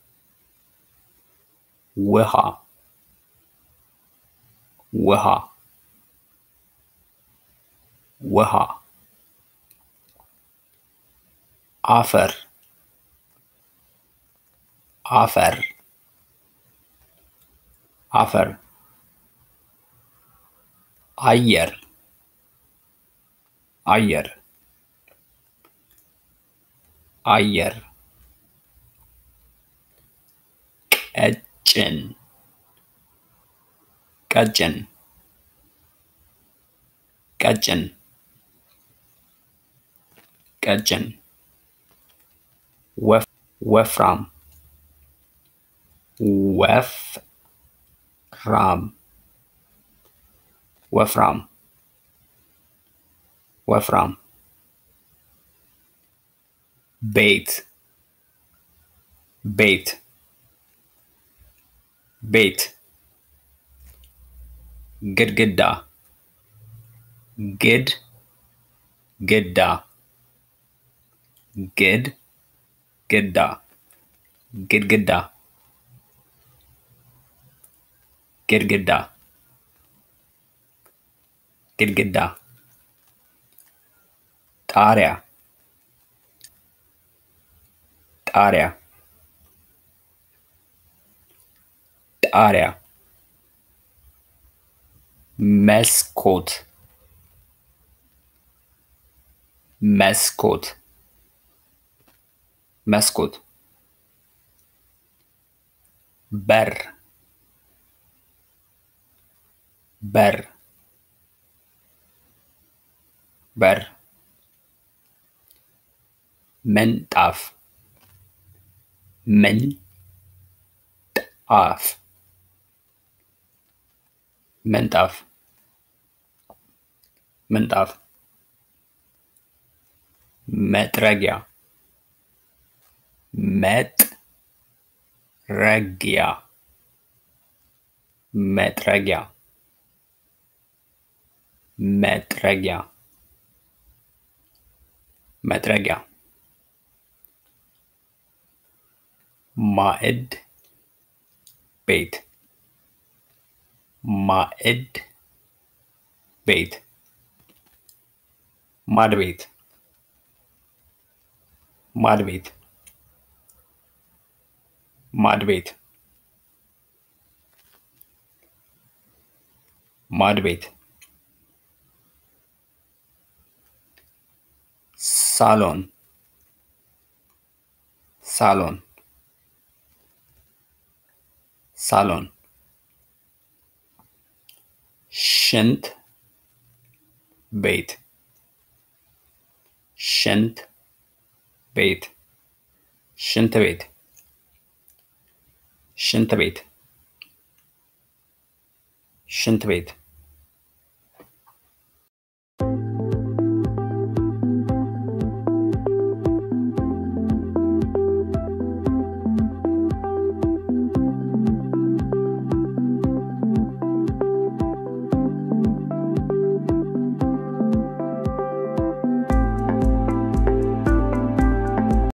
ውሃ ውሃ ውሃ አፈር አፈር አፈር አየር አየር አየር ቀጭን ቀጭን ቀጭን ቀጭን ወፍ ወፍራም ወፍራም ወፍራም ወፍራም ቤት ቤት ቤት ግድግዳ ግድ ግዳ ግድ ግዳ ግድግዳ ግድግዳ ግድግዳ ጣሪያ ጣሪያ ጣሪያ መስኮት መስኮት መስኮት በር በር በር ምንጣፍ ምንጣፍ ምንጣፍ ምንጣፍ መጥረጊያ መጥረጊያ መጥረጊያ መጥረጊያ መጥረጊያ ማዕድ ቤት ማዕድ ቤት ማድ ቤት ማድ ቤት ማድ ቤት ማድ ቤት ሳሎን ሳሎን ሳሎን ሽንት ቤት ሽንት ቤት ሽንት ቤት ሽንት ቤት ሽንት ቤት